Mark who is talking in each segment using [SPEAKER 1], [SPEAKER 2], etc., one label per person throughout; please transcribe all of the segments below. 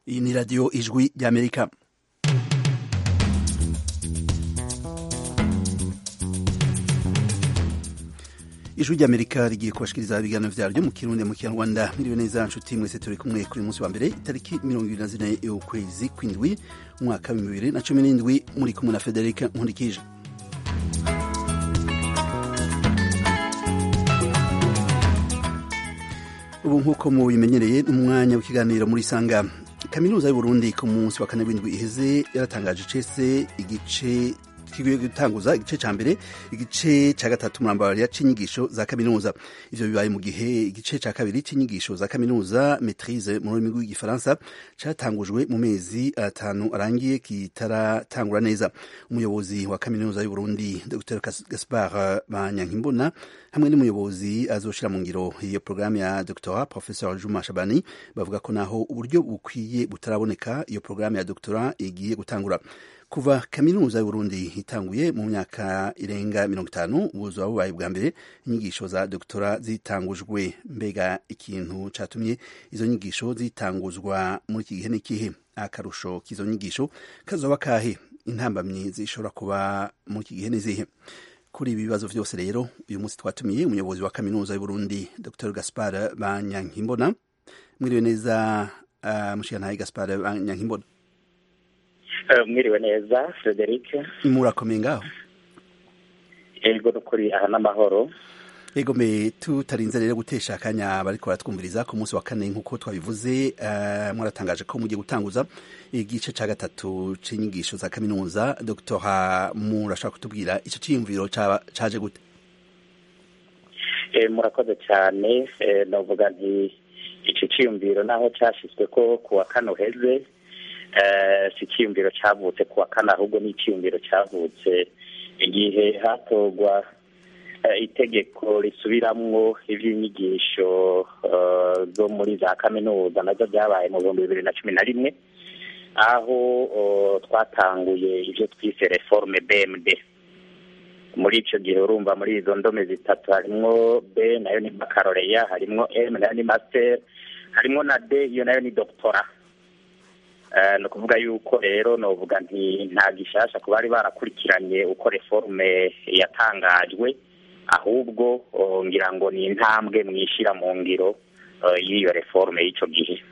[SPEAKER 1] iyi ni radiyo ijwi ry'amerika ijwi ry'amerika rigiye kubashikiriza ibiganiro vyaryo mu kirundi mu kinyarwanda miriwe neza nshuti mwese turi kumwe kuri munsi wa mbere itariki mirongo ibiri na zine y'ukwezi kw'indwi umwaka w'ibihumbi bibiri na cumi n'indwi muri kumwe na federika nkurikije ubu nk'uko mubimenyereye n'umwanya w'ikiganiro muri sanga kaminuza y'uburundi ku munsi wa kane w'indwi iheze yaratangaje icese igice kigiye gutanguza igice ca mbere igice ca gatatu murambarira c'inyigisho za kaminuza ivyo bibaye mu gihe igice ca kabiri c'inyigisho za kaminuza maitrise mu rurimi rw'igifaransa catangujwe mu mezi atanu arangiye kitaratangura neza umuyobozi wa kaminuza y'uburundi dr gaspard banyankimbona hamwe n'umuyobozi azoshira mu ngiro iyo programme ya doctorat professeur juma shabani bavuga ko naho uburyo bukwiye butaraboneka iyo programme ya doctorat igiye gutangura kuva kaminuza y'uburundi itanguye mu myaka irenga mirongo itanu buzuba bubaye bwa mbere inyigisho za doktora zitangujwe mbega ikintu catumye izo nyigisho zitanguzwa muri iki gihe n'ikihe akarusho k'izo nyigisho kazoba kahe intambamyi zishobora kuba muri iki gihe n'izihe kuri ibi bibazo vyose rero uyu munsi twatumiye umuyobozi wa kaminuza y'uburundi dr gaspar banyankimbona mwiriwe neza uh, mushigantahe gaspar banyankimbona
[SPEAKER 2] mwiriwe neza frederic
[SPEAKER 1] murakomeye ngaho
[SPEAKER 2] ego nukuri aha n'amahoro
[SPEAKER 1] ego me tutarinze rero gutesha akanya bariko baratwumviriza ku munsi wa kane nk'uko twabivuze uh, mwaratangaje ko mugiye gutanguza igice ca gatatu c'inyigisho za kaminuza dr murashaka kutubwira ico ciyumviro caje gute
[SPEAKER 2] e, murakoze cyane e, novuga nti ico ciyumviro naho cashizweko ku wa kane uheze si icyiyumviro cyavutse ku wa kane ahubwo ni icyiyumviro cyavutse igihe hatorwa itegeko risubiramwo iby'inyigisho zo muri za kaminuza nazo byabaye mu bihumbi bibiri na cumi na rimwe aho twatanguye ibyo twise reforme bmd muri icyo gihe urumva muri izo ndome zitatu harimwo b nayo ni bakaroreya harimwo m nayo ni master harimwo na d iyo nayo ni doctora ni ukuvuga yuko rero novuga nti nta gishasha ku bari barakurikiranye uko reforme yatangajwe ahubwo ngira ngo ni intambwe mwishyira mu ngiro y'iyo reforme y'icyo gihe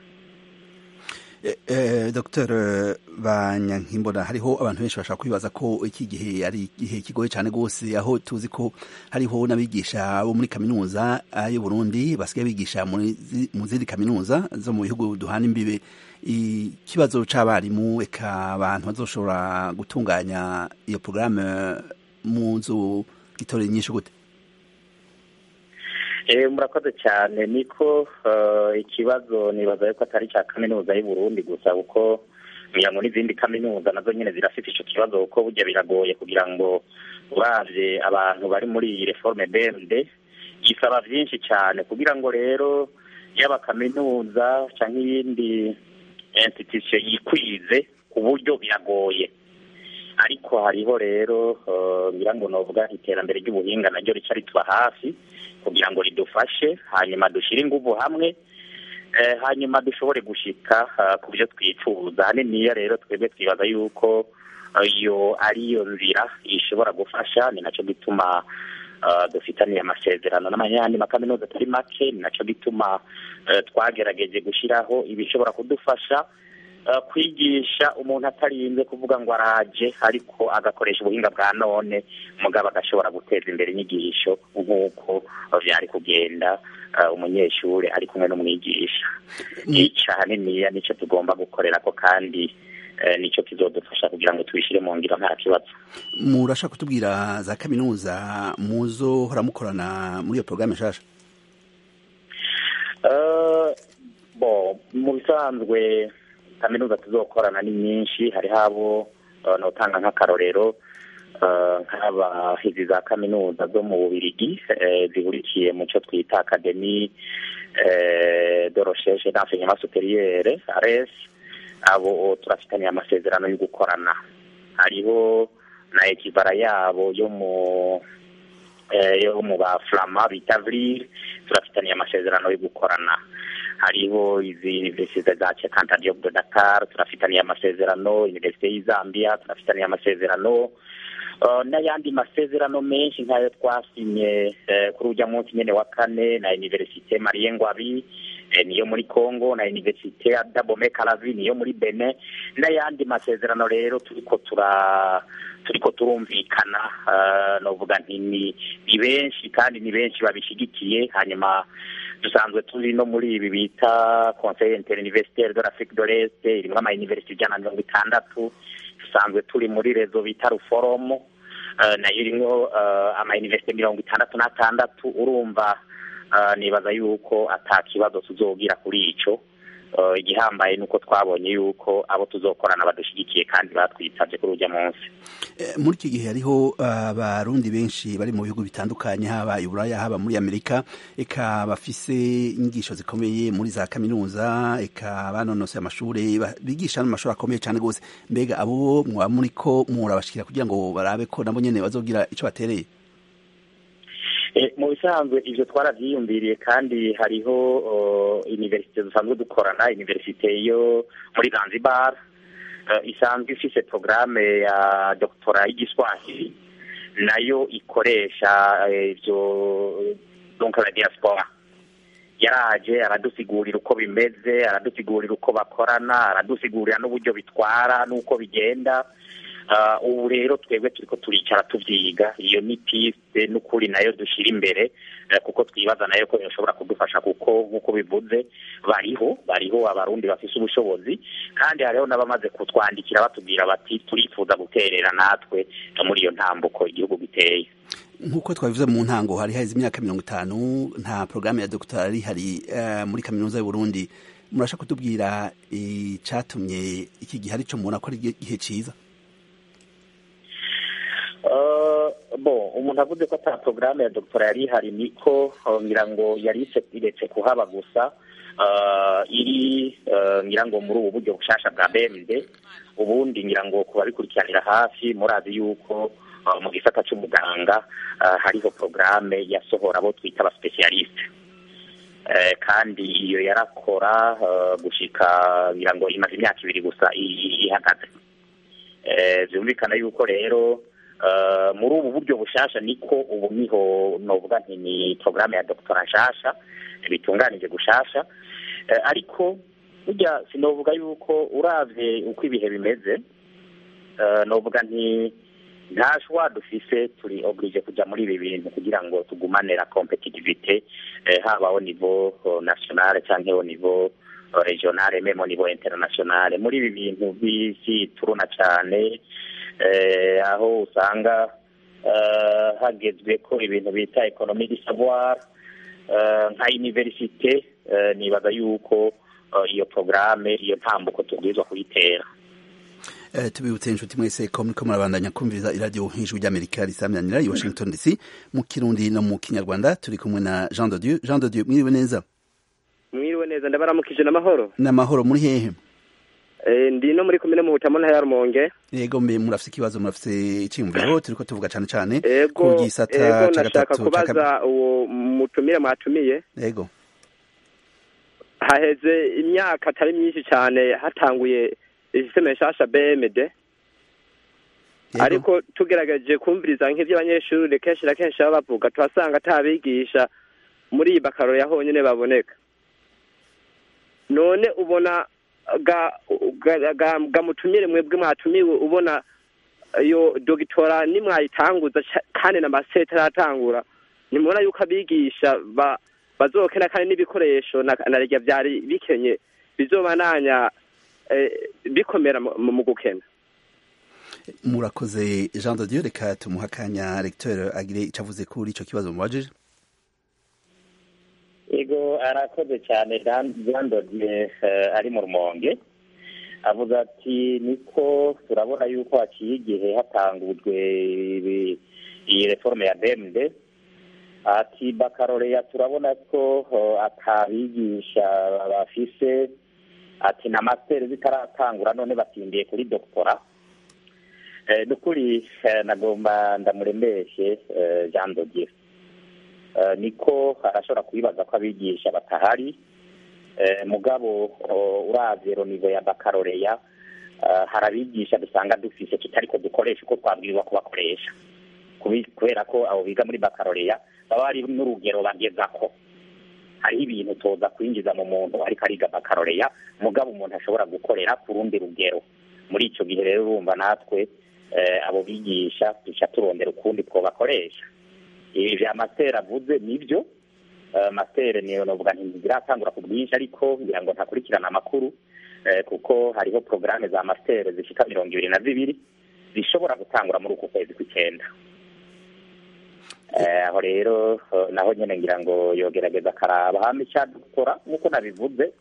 [SPEAKER 1] dr banyankimbona hariho abantu benshi bashaka kwibaza ko iki gihe ari igihe kigoye cyane rwose aho tuzi ko hariho n'abigisha bo muri kaminuza y'uburundi basigaye bigisha mu zindi kaminuza zo mu bihugu duhana imbibe ikibazo c'abarimu eka abantu bazoshobora gutunganya iyo porogaramu mu nzu gitorera inyinshi gute
[SPEAKER 2] murakoze cyane niko ikibazo nibaza yuko atari icya kaminuza y'uburundi gusa kuko ngira ngo n'izindi kaminuza nazo nyine zirafite icyo kibazo kuko burya biragoye kugira ngo uravye abantu bari muri iyi reforme bmd gisaba byinshi cyane kugira ngo rero yaba kaminuza cyangwa iyindi institution yikwize ku buryo biragoye ariko hariho rero ngira ngo novuga iterambere ry'ubuhinga naryo rica rituba hafi kugira ngo ridufashe hanyuma dushyire ingufu hamwe hanyuma dushobore gushika ku byo twifuza haniniya rero twebwe twibaza yuko iyo ariyo nzira ishobora gufasha ni nacyo gituma dufitaniye amasezerano n'amanyandi makaminuza atari make ni nacyo gituma twagerageje gushyiraho ibishobora kudufasha kwigisha umuntu atarinze kuvuga ngo araje ariko agakoresha ubuhinga bwa none mugabo agashobora guteza imbere inyigisho nk'uko byari kugenda umunyeshuri ari kumwe n'umwigisha nica haniniya nicyo tugomba gukorera ko kandi nicyo kizodufasha kugira ngo tubishyire mu ngiro nta kibazo
[SPEAKER 1] murashaka kutubwira za kaminuza muzohora mukorana muri iyo porogaramu nshasha
[SPEAKER 2] mu bisanzwe kaminuza tuzokorana ni nyinshi hariho abo notanga nk'akarorero nk'abahizi za kaminuza zo mu bubirigi zihurikiye mu cyo twita akademi de recherche d'enseignement superieur ares abo turafitaniye amasezerano yo gukorana hariho na ekivara yabo yo mu yo mu ba flama bita vril turafitaniye amasezerano yo gukorana hariho izi universite za Cheikh Diop de Dakar turafitaniye amasezerano universite y'Izambia turafitaniye amasezerano n'ayandi masezerano menshi nk'ayo twasinye kuri ujya munsi nyine wa kane na universite Marie Ngwabi niyo muri Congo na universite ya Dabome Kalavi niyo muri Benin n'ayandi masezerano rero turiko tura turiko turumvikana novuga nti ni benshi kandi ni benshi babishigikiye hanyuma dusanzwe turi no muri ibi bita conseil interuniversitaire de l'Afrique de l'Est irimwo ama university ijana na mirongo itandatu dusanzwe turi muri rezo bita ruforomo nayo irimwo ama university mirongo itandatu n'atandatu urumva nibaza yuko ata kibazo tuzogira kuri ico igihambaye nuko twabonye yuko abo tuzokorana badushigikiye kandi batwitabye kuri ujya munsi
[SPEAKER 1] muri iki gihe hariho abarundi benshi bari mu bihugu bitandukanye haba i buraya haba muri amerika eka bafise inyigisho zikomeye muri za kaminuza eka banonose amashuri bigisha n'amashuri akomeye cyane rwose mbega abo mwaba muri ko murabashikira kugira ngo barabe ko nabo nyene bazogira ico batereye
[SPEAKER 2] mu bisanzwe ibyo twarabyiyumviriye kandi hariho iniverisite dusanzwe dukorana iniverisite yo muri zanzibar isanzwe ifise porogaramu ya dogitora y'igiswahili nayo ikoresha ibyo donka la diaspora yaraje aradusigurira uko bimeze aradusigurira uko bakorana aradusigurira n'uburyo bitwara n'uko bigenda ubu rero twebwe turiko turicara tuvyiga iyo ni piste n'ukuri nayo dushira imbere kuko twibaza nayo ko yoshobora kudufasha kuko nk'uko bivuze bariho bariho abarundi bafise ubushobozi kandi hariho n'abamaze kutwandikira batubwira bati turifuza guterera natwe muri iyo ntambuko igihugu giteye
[SPEAKER 1] nk'uko twabivuze mu ntango hari haheze imyaka mirongo itanu nta porogaramu ya dogitari hari muri kaminuza y'uburundi murashaka kutubwira icatumye iki gihe arico mubona ko ari igihe ciza
[SPEAKER 2] bo umuntu avuze ko ata porogaramu ya dogiteri yari ihari niko ngira ngo yari iretse kuhaba gusa iri ngira ngo muri ubu buryo bushasha bwa bmd ubundi ngira ngo ku babikurikiranira hafi murazi yuko mu gisata cy'umuganga hariho porogaramu yasohora abo twita abasipesiyalisite kandi iyo yarakora gushika ngira ngo imaze imyaka ibiri gusa ihagaze byumvikana yuko rero muri ubu buryo bushasha niko ubu niho novuga nti ni porogaramu ya dogitera nshasha bitunganije gushasha ariko burya sinovuga yuko uravye uko ibihe bimeze novuga nti nta shwa dufise turi oblige kuja muri ibi bintu kugira ngo tugumane la competitivité haba au niveau national canke au niveau regional meme au niveau international muri ibi bintu bisi turuna cane aho usanga hagezwe ko ibintu bita ekonomi di savoir nka universite nibaza yuko iyo porogaramu iyo ntambuko tubwirizwa kuyitera
[SPEAKER 1] tubibutse inshuti mwese ko muriko murabandanya kumviriza iradiyo ijwi ry'amerika risamyanira i washington dc mu kirundi no mu kinyarwanda turi kumwe na jean de dieu jean de dieu mwiriwe neza
[SPEAKER 3] mwiriwe neza ndabaramukije n'amahoro
[SPEAKER 1] n'amahoro muri hehe
[SPEAKER 3] ndi no muri komine mu butamo ntaya rumonge
[SPEAKER 1] yego mbe murafise ikibazo murafise iciyumviro turiko tuvuga cane cane
[SPEAKER 3] ku gisata ca gatatu kubaza uwo mutumire mwatumiye
[SPEAKER 1] yego
[SPEAKER 3] haheze imyaka atari myinshi cane hatanguye isisiteme nshasha bmd ariko tugerageje kumviriza nk'ivyo abanyeshuri kenshi na kenshi baba bavuga tuhasanga atabigisha muri iyi bakaro ya honyene baboneka none ubona gamutumire mwebwe mwatumiwe ubona iyo dogitora nimwayitanguza kandi n'amasete aratangura nimubona yuko abigisha bazokena kandi n'ibikoresho na rya byari bikenye bizobananya bikomera mu gukena
[SPEAKER 1] murakoze jean de dieu reka tumuha akanya recteur agire icyo avuze kuri icyo kibazo mubajije
[SPEAKER 2] yego arakoze cyane jean de dieu ari mu rumonge avuze ati niko turabona yuko haciye igihe hatangujwe iyi reforme ya bmd ati bakaroreya turabona ko atabigisha bafise ati na masiteri zitaratangura none batindiye kuri dogitora ni ukuri nagomba ndamurembeshe jean dodier niko arashobora kubibaza ko abigisha batahari mugabo uravye ronivo ya bakaroreya hari abigisha dusanga dufise tutariko dukoresha uko twabwirizwa kubakoresha kubera ko abo biga muri bakaroreya baba bari n'urugero bagezako hariho ibintu toza kwinjiza mu muntu ariko ariga bakaroreya mugabo umuntu ashobora gukorera ku rundi rugero muri ico gihe rero urumva natwe abo bigisha duca turondera ukundi twobakoresha ibi vya masiteri avuze nivyo masiteri niyo novuga ntiziratangura ku bwinshi ariko ngira ngo ntakurikirana amakuru kuko hariho porogaramu za masiteri zishika mirongo ibiri na zibiri zishobora gutangura muri uku kwezi kw'icyenda aho rero naho nyine ngira ngo yogerageza akaraba hano icya dukora nk'uko nabivuze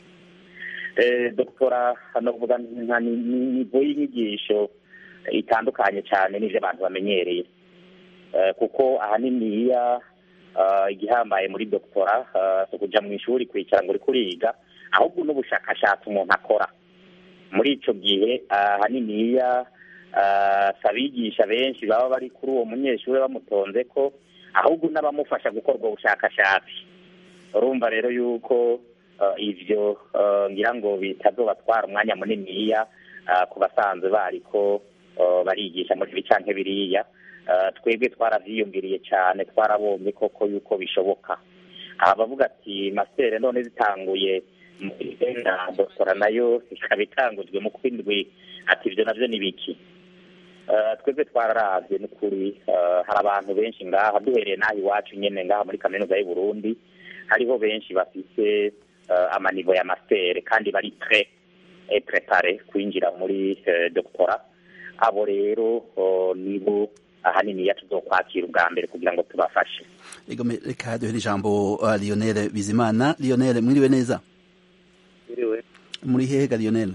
[SPEAKER 2] doktora novuga nka nivo y'inyigisho itandukanye cyane n'ibyo abantu bamenyereye kuko ahanini iyo igihambaye muri doktora si ukujya mu ishuri kwicara ngo uri kuriga ahubwo n'ubushakashatsi umuntu akora muri icyo gihe ahanini iyo si abigisha benshi baba bari kuri uwo munyeshuri bamutonze ko ahubwo n'abamufasha gukora ubwo bushakashatsi urumva rero yuko ibyo ngira ngo bitazobatwara umwanya muniniya ku basanzwe bari ko barigisha muri ibi canke biriya twebwe twaravyiyumviriye cyane twarabonye koko yuko bishoboka aha bavuga ati masere none zitanguye na doktora nayo ikaba itangujwe mu kwindwi ati ibyo navyo ni biki twebwe twararavye n'ukuri hari abantu benshi ngaha duhereye n'aha iwacu nyene ngaha muri kaminuza y'u Burundi hariho benshi bafise amanivo ya mastere kandi bari tre prepare kwinjira muri doktora abo rero nibo ahanini ya tuzokwakira ubwa mbere kugira ngo tubafashe
[SPEAKER 1] ego reka duhere ijambo Lionel Bizimana Lionel mwiriwe neza
[SPEAKER 3] mwiriwe
[SPEAKER 1] muri hehe ga Lionel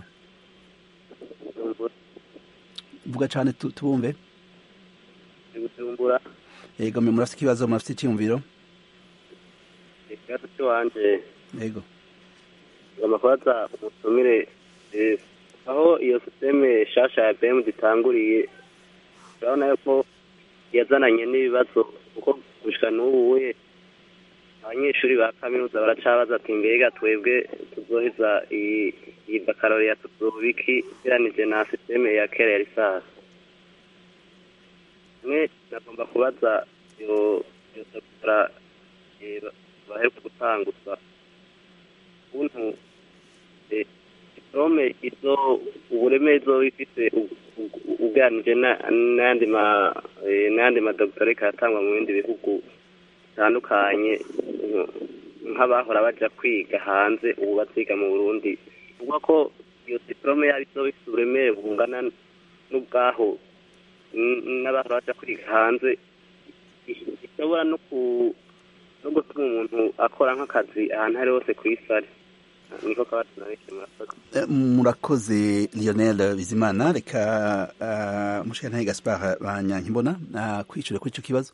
[SPEAKER 1] vuga cyane tubumve
[SPEAKER 3] bujumbura
[SPEAKER 1] ego mwe murafite ikibazo murafite icyumviro
[SPEAKER 3] ikibazo cy'iwanje
[SPEAKER 1] ego
[SPEAKER 3] ngomba kubaza umutumire aho iyo sisiteme shasha ya bm zitanguriye urabona yuko yazananye n'ibibazo kuko gushika n'ubu we abanyeshuri ba kaminuza baracabaza ati mbega twebwe tuzoheza iyi bakaroriya tuzobiki ugeranije na sisiteme ya kera ya risasi mwe nagomba kubaza iyo iyo doktora baheruka gutanguza ukuntu diplome izo ubureme izo ifite ugeranije n'ayandi ma n'ayandi madokitore katangwa mu bindi bihugu bitandukanye nk'abahora baja kwiga hanze ubu baziga mu burundi uvuga ko iyo diplome yaba izoba ifite uburemere bungana n'ubwaho n'abahora baja kwiga hanze ishobora no ku no gutuma umuntu akora nk'akazi ahantu ari hose ku isi ari niko kabazo nabike murakoze
[SPEAKER 1] murakoze Lionel Bizimana reka mushikana Gaspard banyankimbona kwicura kuri ico kibazo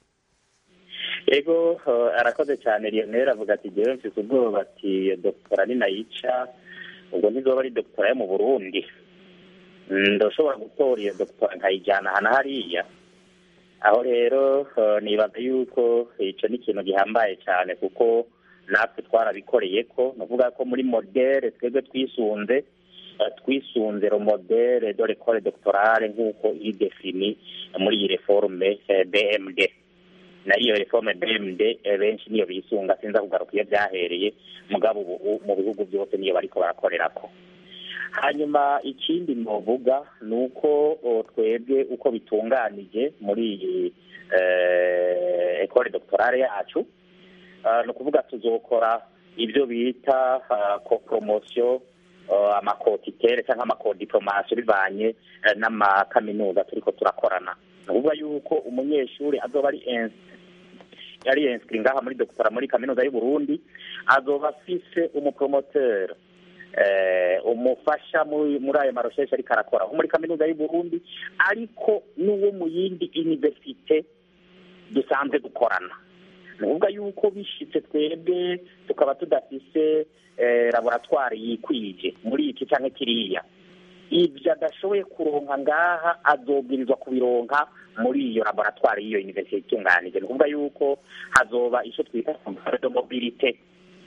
[SPEAKER 2] ego arakoze cyane Lionel avuga ati jewe mfise ubwoba ati doktora ni nayica ubwo ntizoba ari doktora yo mu Burundi ndoshobora gutora iyo doktora nkayijyana hana hariya aho rero nibaza yuko ico ni ikintu gihambaye cyane kuko natwe twarabikoreye ko navuga ko muri modere twebwe twisunze twisunze ro modere de l'école doctorale nk'uko iri defini muri iyi reforme BMD na iyo reforme BMD benshi niyo bisunga sinza kugaruka iyo byahereye mugabo ubu mu bihugu byose niyo bariko barakorerako hanyuma ikindi novuga ni uko twebwe uko bitunganije muri iyi ekole doctorale yacu ni ukuvuga tuzokora ibyo bita koporomosiyo amakotitere cyangwa amakodiporomasiyo bivanye n'amakaminuza turiko turakorana ni ukuvuga yuko umunyeshuri azoba ari yari yensikiri ngaha muri doktora muri kaminuza y'u Burundi azoba afise umupromoteri umufasha muri ayo marosheshe ariko arakora muri kaminuza y'u Burundi ariko n'uwo mu yindi universite dusanzwe dukorana ni ukuvuga yuko bishitse twebwe tukaba tudafise laboratwari yikwije muri iki cyangwa kiriya ibyo adashoboye kuronka ngaha azobwirizwa kubironka muri iyo laboratwari y'iyo universite itunganije ni ukuvuga yuko hazoba icyo twita de mobilite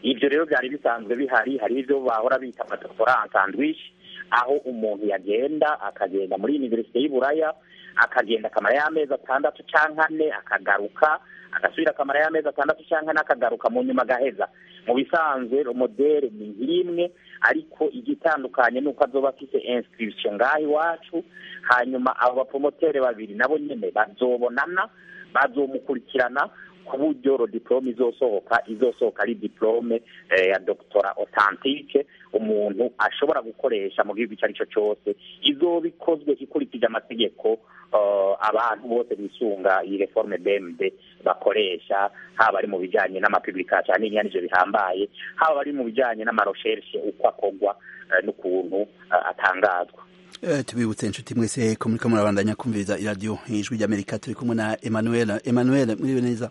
[SPEAKER 2] ibyo rero byari bisanzwe bihari hari ibyo bahora bita amadoktora sandwich aho umuntu yagenda akagenda muri univerisite y'uburaya akagenda akamara y'amezi atandatu cyangwa ane akagaruka agasubira akamara y'amezi atandatu cyangwa ane akagaruka mu nyuma agaheza mu bisanzwe modere ni nk'imwe ariko igitandukanye ni uko azoba afite inscription ngaho iwacu hanyuma abo bapromoteri babiri nabo nyine bazobonana bazomukurikirana ku buryo diplome izosohoka izosohoka ari diplome ya doctora authentique umuntu ashobora gukoresha mu gihugu icyo ari cyo cyose izoba ikozwe ikurikije amategeko abantu bose bisunga iyi reforme bmd bakoresha haba ari mu bijyanye n'amapublikasiyo n'ibinyanije bihambaye haba ari mu bijyanye n'amaroshershe uko akorwa n'ukuntu atangazwa
[SPEAKER 1] tubibutse inshuti mwese ko muriko murabandanya kumviriza iradiyo ijwi ry'amerika turi kumwe na emmanuel emmanuel muriwe neza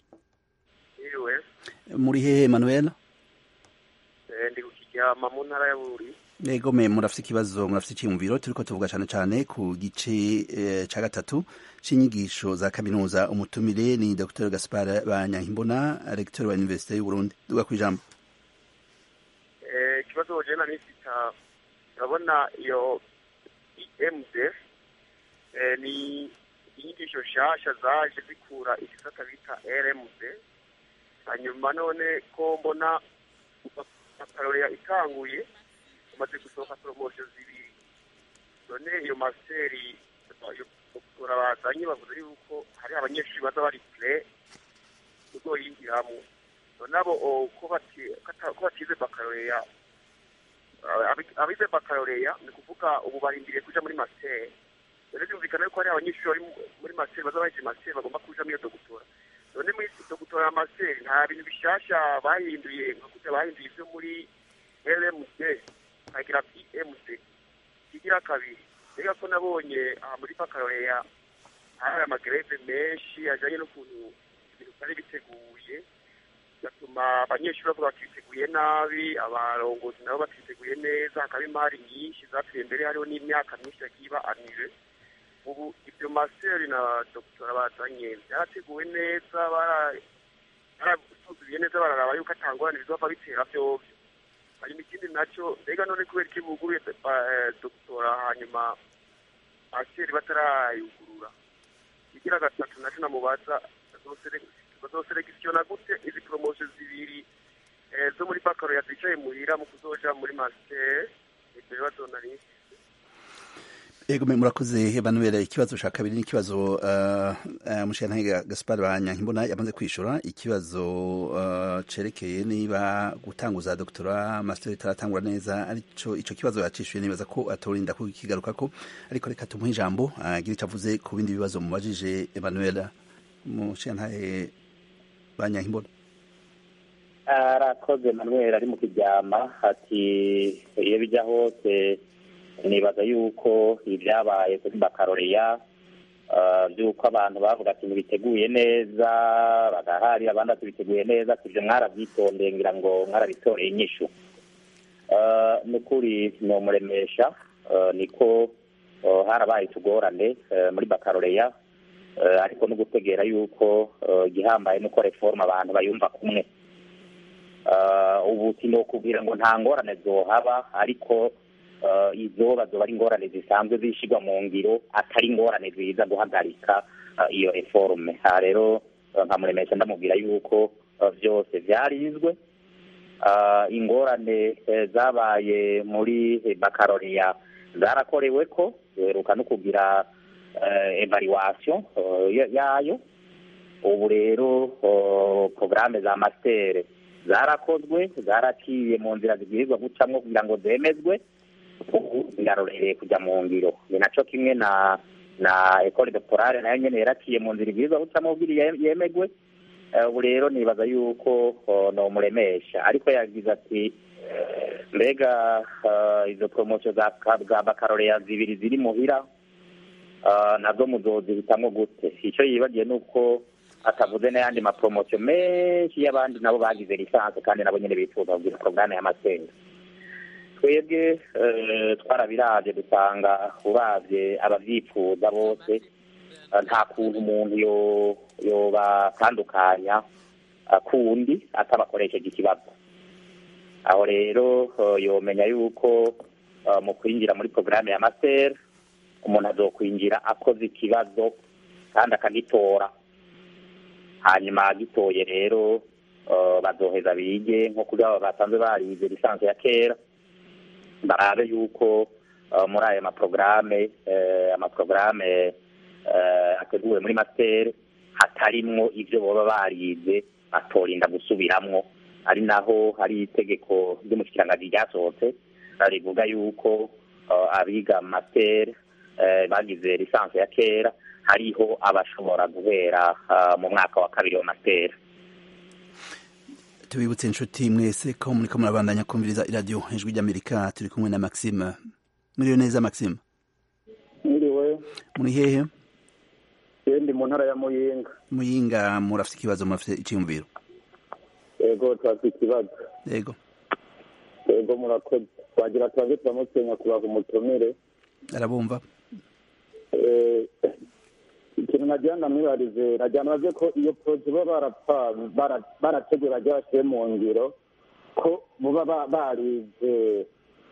[SPEAKER 1] muri hehe emmanuel
[SPEAKER 4] ndi kukiryama mu ntara ya buri
[SPEAKER 1] yego me murafite ikibazo murafite icyiyumviro turiko tuvuga cyane cyane ku gice cya gatatu c'inyigisho za kaminuza umutumire ni dr gaspar banyankimbona recteur wa universite y'uburundi duga ku ijambo
[SPEAKER 4] ikibazo wojena nisita urabona iyo emd ni inyigisho nshasha zaje zikura igisata bita rmd hanyuma none ko mbona akarorera itanguye umaze gusohoka poromosiyo zibiri none iyo masiteri doktora bazanye bavuze yuko hari abanyeshuri baza bari pure uzoyinjiramo none abo ko batize bakaroreya abize bakaroreya ni ukuvuga ubu barindiriye kuja muri masiteri rero byumvikana yuko hari abanyeshuri bari muri masiteri baza baheje masiteri bagomba kuja muri iyo dogutora none muri dogutora ya masiteri nta bintu bishasha bahinduye nka kurya bahinduye ibyo muri rmd hagira pmd kigira kabiri reka ko nabonye aha muri bakaroreya hari amagereve menshi ajanye n'ukuntu ibintu byari biteguye bigatuma abanyeshuri bavuga batiteguye nabi abarongozi nabo batiteguye neza hakaba imari nyinshi zapfuye mbere hariho n'imyaka myinshi yagiye iba anire ubu ibyo maseri na dogitora bazanye byarateguwe neza barasuzumiye neza bararaba yuko atangorane bizova bitera vyovyo hanyuma ikindi nacyo mbega none kubera iki buguruye dogitora hanyuma maseri batarayugurura igira gatatu naco namubaza bazoselekisiyona gute izi poromosiyo zibiri zo muri bakaro zicaye muhira mu kuzoja muri masiteri ibyo bibazo nari
[SPEAKER 1] Ego murakoze Emmanuel ikibazo ca kabiri ni ikibazo uh, uh, Mushiyantahe Gaspar Banyankimbona yamaze kwishura ikibazo uh, cerekeye niba gutanguza doktora master taratangura neza arico ico kibazo yacishuye nibaza ko atorinda kukigarukako ariko reka tumuhe ijambo agira ico avuze ku bindi bibazo mubajije Emmanuel Mushiyantahe Banyankimbona
[SPEAKER 2] arakoze Emmanuel ari mu kiryama ati iyo bija hose nibaza yuko ibyabaye kuri bakaroreya by'uko abantu bavuga ati ntibiteguye neza bagahari abandi ati biteguye neza ibyo mwarabyitondeye ngira ngo mwarabitoreye inyishu ni ukuri ni umuremesha niko harabaye utugorane muri bakaroreya ariko no gutegera yuko igihambaye nuko reforma abantu bayumva kumwe ubu sinokubwira ngo nta ngorane zohaba ariko izo bazoba ari ingorane zisanzwe zishyirwa mu ngiro atari ingorane ziza guhagarika iyo reforme aha rero nkamuremesha ndamubwira yuko byose byarizwe ingorane zabaye muri bakaroriya zarakorewe ko duheruka no kugira evaluation yayo ubu rero porogaramu za masiteri zarakozwe zaraciye mu nzira zibwirizwa gucamo kugira ngo zemezwe ubu zirarorereye kujya mu ngiro ni nacyo kimwe na na ekole doctorale nayo nyene yaraciye mu nzira ibwirizwa gucamo kugira yemegwe ubu rero nibaza yuko nomuremesha ariko yagize ati mbega izo promosiyo za bakaroreya zibiri ziri muhira nazo muzozihitamwo gute icyo yibagiye ni uko atavuze n'ayandi mapromosiyo menshi y'abandi nabo bagize lisansi kandi nabo nyine bifuza kugira porogaramu y'amasenga twebwe twarabirabye dusanga urabye ababyifuza bose nta kuntu umuntu yobatandukanya kundi atabakoresheje ikibazo aho rero yomenya yuko mu kwinjira muri porogaramu ya masiteri umuntu azokwinjira akoze ikibazo kandi akagitora hanyuma agitoye rero bazoheza bige nko kuri abo basanzwe barize lisansi ya kera barabe yuko muri ayo maporogaramu amaporogaramu ateguwe muri masiteri hatarimwo ibyo baba barize batorinda gusubiramwo ari naho hari itegeko ry'umushikiranganji ryasohotse rivuga yuko abiga masiteri bagize lisansi ya kera hariho abashobora guhera mu mwaka wa kabiri wa masiteri
[SPEAKER 1] tubibutse inshuti mwese ko muriko murabandanya kumviriza iradiyo ijwi ry'amerika turi kumwe na maxime muriyo neza maxime
[SPEAKER 5] mwiriwe
[SPEAKER 1] muri hehe
[SPEAKER 5] ndi mu ntara ya muyinga
[SPEAKER 1] muyinga murafite ikibazo murafite icyiyumviro
[SPEAKER 5] yego turafite ikibazo
[SPEAKER 1] yego
[SPEAKER 5] yego murakoze twagira tubanze turamutenya kubaha umutumire
[SPEAKER 1] arabumva
[SPEAKER 5] ikintu nagira ndamwibarize nagira nabaze ko iyo poroje baba barateguye bagira bashyire mu ngiro ko baba barize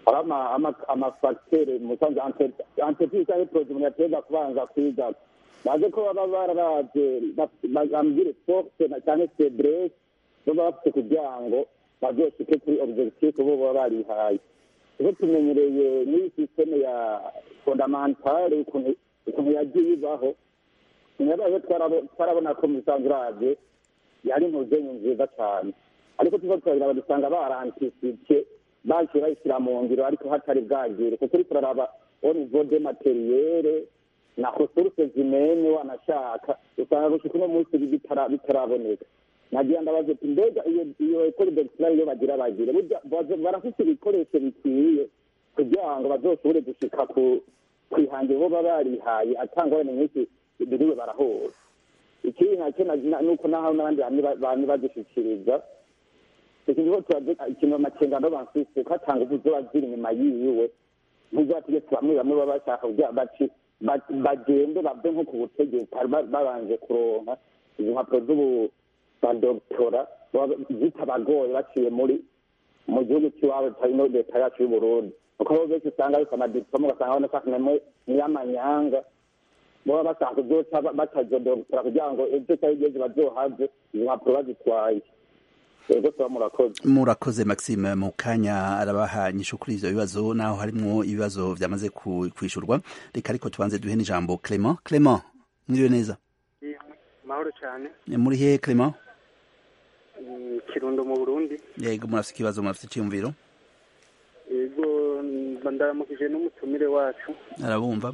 [SPEAKER 5] amafagitire musanze anteprise cyangwa poroje umuntu yategeka kubanza kwiga baze ko baba bararaje bambwire force cyangwa febrese baba bafite kugira ngo bazoshike kuri objectif bo baba barihaye kuko tumenyereye n'iyi sisiteme ya fondamentale ukuntu yagiye ibaho nyabaye twarabona ko musanze uraje yari impuzenyu nziza cyane ariko tuva turabira dusanga barantisipe baciye bayishyira mu ngiro ariko hatari bwagire kuko uri turaraba au niveau de materiere na resource zimene wanashaka usanga gushika uno munsi bitaraboneka nagira ndabaza ati mbega iyo iyo ekole d'excellence iyo bagira bagire burya barafite ibikoresho bikwiye kugira ngo bazoshobore gushika ku kwihangiro bo baba barihaye atangwa wene nk'iki biriwe barahura ikindi nacyo nuko naho n'abandi bantu bagishikiriza ikintu ikintu amakengano bansise ko atanga ubu zoba ziri inyuma yiwe ntizategetse bamwe bamwe baba bashaka kugira baci bagende bave nko ku butegetsi babanje kuronka izo mpapuro z'ubu badogitora zitabagoye baciye muri mu gihugu cy'iwabo no leta yacu y'uburundi kuko bo benshi usanga ariko amadipolome ugasanga banashaka n'iy'amanyanga baba bashaka kuzoca batazodogitora kugira ngo ejo cyangwa igeze bazohave izo mpapuro bazitwaye ego tuba murakoze
[SPEAKER 1] murakoze maxime mu kanya arabaha nyishu kuri ivyo bibazo naho harimwo ibibazo vyamaze kwishurwa reka ariko tubanze duhe n'ijambo clement clement mwiriwe neza
[SPEAKER 6] mahoro cyane
[SPEAKER 1] muri hehe clement
[SPEAKER 6] kirundo mu burundi
[SPEAKER 1] yego murafite ikibazo murafite icyiyumviro
[SPEAKER 6] yego ndaramukije n'umutumire wacu
[SPEAKER 1] arabumva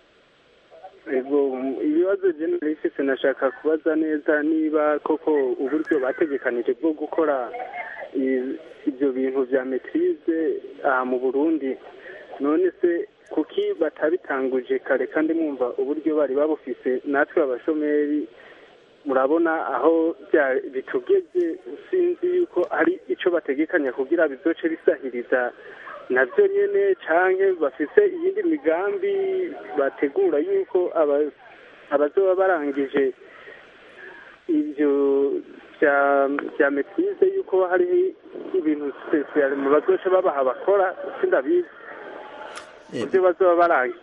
[SPEAKER 6] yego ibibazo generaliste nashaka kubaza neza niba koko uburyo bategekanije bwo gukora ibyo bintu bya metirize aha mu burundi none se kuki batabitanguje kare kandi mwumva uburyo bari babufise natwe abashomeri murabona aho bitugeze sinzi yuko hari icyo bategekanya kugira bizoce bisahiriza nabyo nyine cyangwa bafite iyindi migambi bategura yuko abazoba barangije ibyo bya metirize yuko hari ibintu sipesiyare mu bazoce babaha bakora sindabizi ibyo bazoba barangije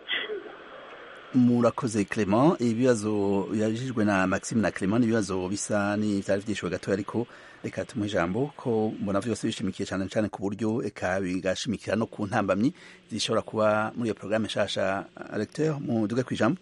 [SPEAKER 1] murakoze clement ibibazo yabijijwe na maxime na clement ni ibibazo bisa n'ivyari vyishwe gatoya ariko reka tumuhe ijambo ko mbona vyose bishimikiye cane cane ku buryo eka bigashimikira no ku ntambamyi zishobora kuba muri iyo programme nshasha recteur muduge kw'ijambo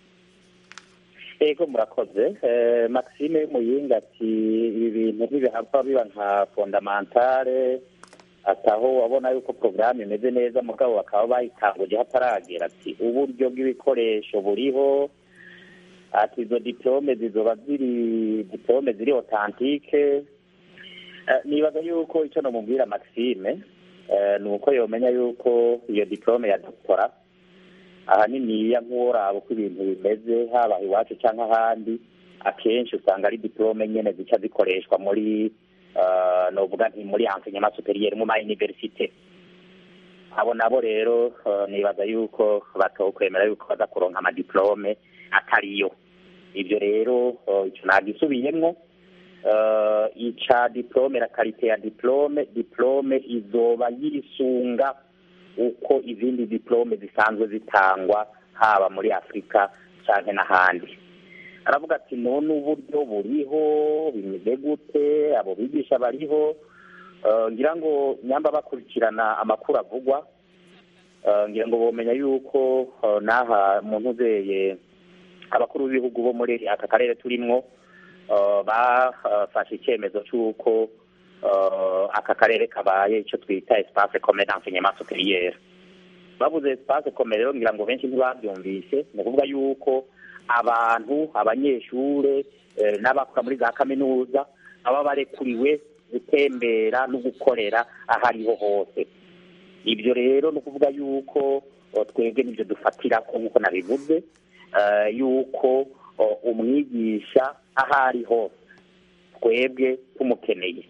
[SPEAKER 2] ego murakoze maxime muyinga ati ibi bintu ntibihava biba nka fondamentale ataho wabona yuko porogaramu imeze neza mugabo bakaba bayitanguje hataragera ati uburyo bw'ibikoresho buriho ati izo diplome zizoba ziri diplome ziri otantike nibaza yuko icyo namubwira maxime ni uko yomenya yuko iyo diplome ya doktora ahaniniya nk'uworaba uko ibintu bimeze haba iwacu cyangwa ahandi akenshi usanga ari diplome nyine zica zikoreshwa muri novuga nti muri enseignement superieur mu ma université abo nabo rero nibaza yuko batokwemera yuko baza kuronka amadiplome atariyo ibyo rero icyo nagisubiyemwo eh, ica diplome la karite ya diplome diplome izoba yisunga uko izindi diplome zisanzwe zitangwa haba muri afurika cyangwa n'ahandi aravuga ati none uburyo buriho bimeze gute abo bigisha bariho Eh, ngira ngo nyamba bakurikirana amakuru avugwa eh, ngira ngo bomenya yuko eh, n'aha mu ntuzeye abakuru b'ibihugu bo muri aka karere turimwo eh, bafashe icyemezo cy'uko eh, aka karere kabaye icyo twita espace commun d'enseignement supérieur babuze espace commun rero ngira ngo benshi ntibabyumvise ni ukuvuga yuko abantu abanyeshure eh, n'abakora muri za kaminuza baba barekuriwe gutembera no gukorera aho ariho hose ibyo rero ni ukuvuga yuko eh, twebwe nibyo dufatira ko nk'uko nabivuze eh, yuko eh, umwigisha aho ari hose twebwe tumukeneye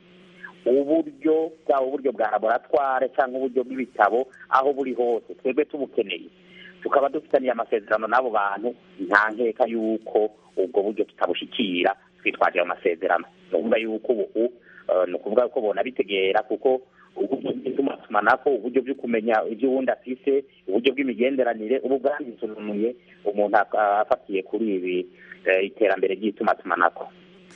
[SPEAKER 2] uburyo bwaba uburyo bwa laboratware cyangwa uburyo bw'ibitabo aho buri hose twebwe tubukeneye tukaba dufitaniye amasezerano n'abo bantu nta nkeka y'uko ubwo buryo tutabushikira twitwaje ayo masezerano ni ukuvuga yuko ubu eh, ni ukuvuga ko bonabitegera kuko uburyo bw'itumatumanako uburyo bwo kumenya ibyo uwundi afise uburyo bw'imigenderanire ubu bwandisunuye umuntu ak- afatiye kuri ibi eh, iterambere ry'itumatumanako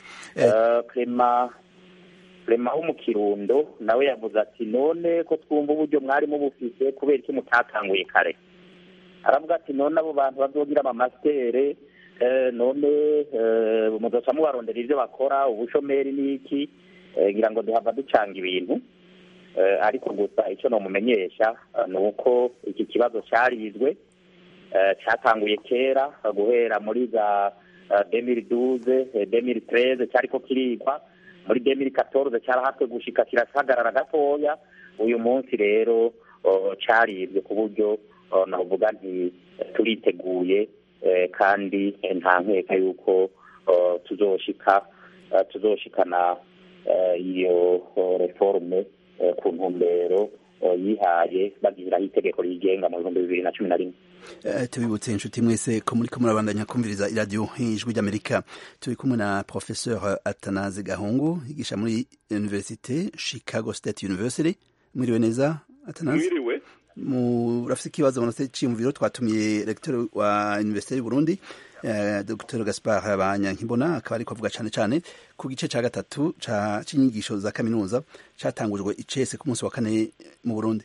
[SPEAKER 2] Eh, Clement Clement wo mu Kirundo nawe yavuze ati none ko twumva uburyo mwari mubufise kubera iki mutatanguye kare aravuga ati none abo bantu bazogira amamastere eh, none eh, muzoca mubarondera ivyo bakora ubushomeri n'iki eh, ngira ngo duhava ducanga ibintu eh, ariko gusa ico nomumenyesha eh, ni uko iki kibazo carizwe eh, catanguye kera eh, guhera muri za eh, 2012 eh, 2013 cyariko kirigwa muri 2014 cyarahatwe gushika kirasagarara gatoya uyu munsi rero oh, caribwe ku buryo oh, navuga nti eh, turiteguye eh, kandi eh, nta nkeka yuko oh, tuzoshika eh, tuzoshikana eh, iyo oh, reforme eh, ku ntumbero oh, yihaye bagiraho itegeko rigenga mu bihumbi bibiri na cumi na rimwe
[SPEAKER 1] Eh, tubibutse inshuti mwese ko muriko murabandanya kumviriza iradiyo ijwi ry'amerika turi kumwe na professeur atanaze gahungu yigisha muri universite chicago state university mwiriwe neza atanaze
[SPEAKER 7] mwiriwe
[SPEAKER 1] murafise ikibazo munafise iciyumviro twatumiye recteur wa universite y'uburundi eh, dr gaspar banyankibona akaba ariko avuga cane cane ku gice ca gatatu ca c'inyigisho za kaminuza catangujwe icese ku munsi wa kane mu burundi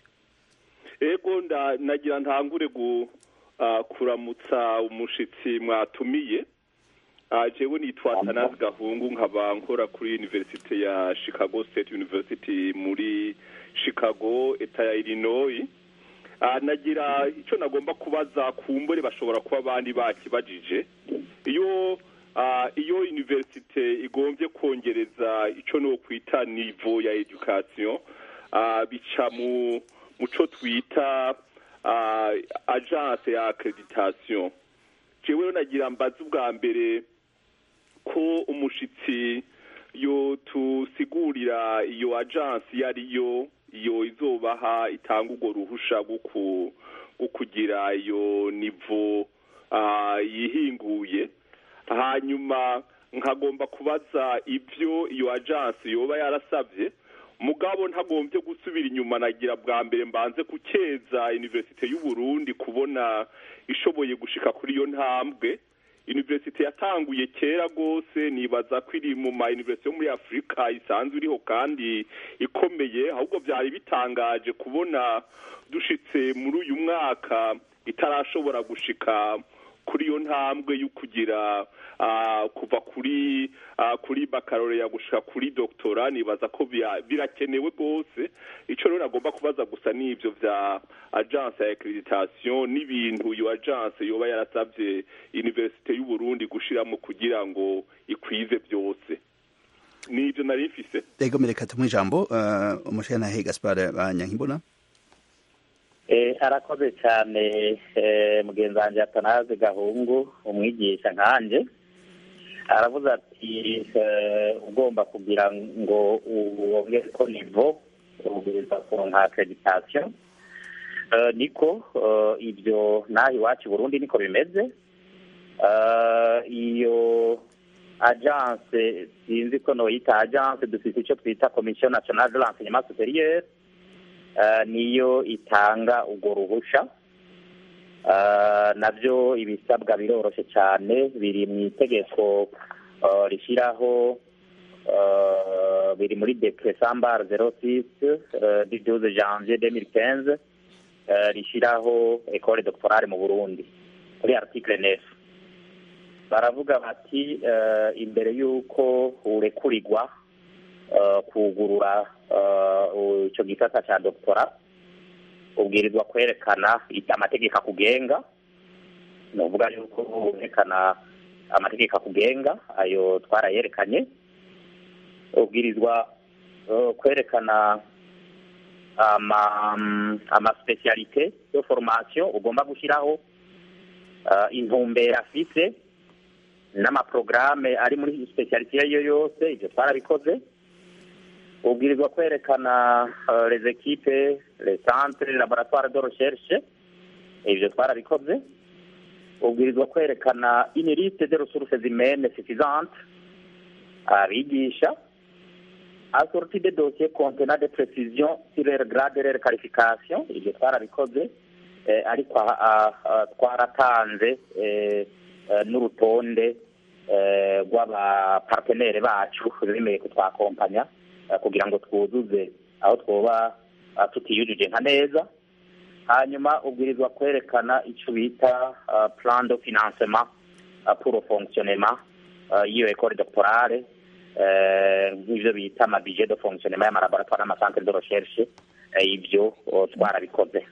[SPEAKER 7] ego nda nagira ntangure gu ah, kuramutsa umushitsi mwatumiye Ah, jewe nitwa Atanazi Gahungu nkaba nkora kuri University ya Chicago State University muri Chicago eta ya Illinois Ah, nagira icyo nagomba kubaza kumbure bashobora kuba abandi bakibajije iyo ah, iyo universite igombye kongereza icyo no kwita nivo ya education ah, bica mu muco twita ah, agence ya accreditation jewe rero nagira mbaza ubwa mbere ko umushitsi yo tusigurira iyo agence iyo ariyo iyo izobaha itanga urwo ruhusha rwo ku- rwo kugira iyo nivo ah, yihinguye hanyuma nkagomba kubaza ibyo iyo agence yoba yarasabye mugabo ntagombye gusubira inyuma nagira bwa mbere mbanze gukeza universite y'u Burundi kubona ishoboye gushika kuri iyo ntambwe universite yatanguye kera rwose nibaza ko iri mu ma universite yo muri afurika isanzwe iriho kandi ikomeye ahubwo byari bitangaje kubona dushitse muri uyu mwaka itarashobora gushika kuri iyo ntambwe yo kugira ah, kuva kuri ah, kuri baccalaureat gushika kuri doctora nibaza ko bya- birakenewe rwose ico rero nagomba kubaza gusa n'ivyo vya agence ya accreditation n'ibintu iyo agence yoba yarasavye universite y'u Burundi gushiramo kugira ngo ikwize byose nivyo nari mfise
[SPEAKER 1] ego mereka tumwe ijambo uh, umushirantahe gaspar banyankimbona
[SPEAKER 2] Eh, arakoze cyane eh, mugenzi wanjye atanaze gahungu umwigisha nkanje aravuze ati eh, ugomba kugira ngo wongere ko nivo ubwiza kuronka accreditation eh, niko eh, ibyo naho iwacu i burundi niko bimeze eh, iyo agence sinzi ko noyita agence dufite icyo twita komisiyo nationale de l'enseignement supérieur eh, niyo itanga urwo ruhusha Eh, nabyo ibisabwa biroroshye cyane biri mu itegeko eh, rishyiraho eh, biri muri decret sambar 06 eh, du 12 janvier 2015 eh, rishyiraho école doctorale mu burundi kuri article 9 baravuga bati eh, imbere y'uko urekurirwa eh, kugurura eh, icyo gisata cya doctora ubwirizwa kwerekana amategeko akugenga ni ukuvuga yuko werekana amategeko akugenga ayo twarayerekanye ubwirizwa eh, kwerekana ama amasipesiyalite yo formation ugomba gushyiraho eh, intumbero afise n'amaporogaramu ari muri sipesiyalite iyo ari yo yose ibyo twarabikoze ubwirizwa kwerekana eh, les equipes les centres les laboratoires de recherche ibyo twarabikoze ubwirizwa kwerekana une liste de ressources humaines suffisantes abigisha assorti de dossiers contenant des précisions sur leur grade et leur qualification ibyo twarabikoze eh, ariko aha- aha- aha twaratanze eh, eh, n'urutonde eh, rw'abapartenere bacu bemeye ko twakompanya eh, kugira ngo twuzuze aho twoba ah, tutiyujuje nka neza hanyuma ubwirizwa kwerekana icyo bita ah, plan de financement ah, pour le fonctionnement ah, y'iyo école doctorale eh, nk'ivyo bita ama budget de fonctionnement y'amalaboratoire n'amacentre de recherche eh, ibyo oh, twarabikoze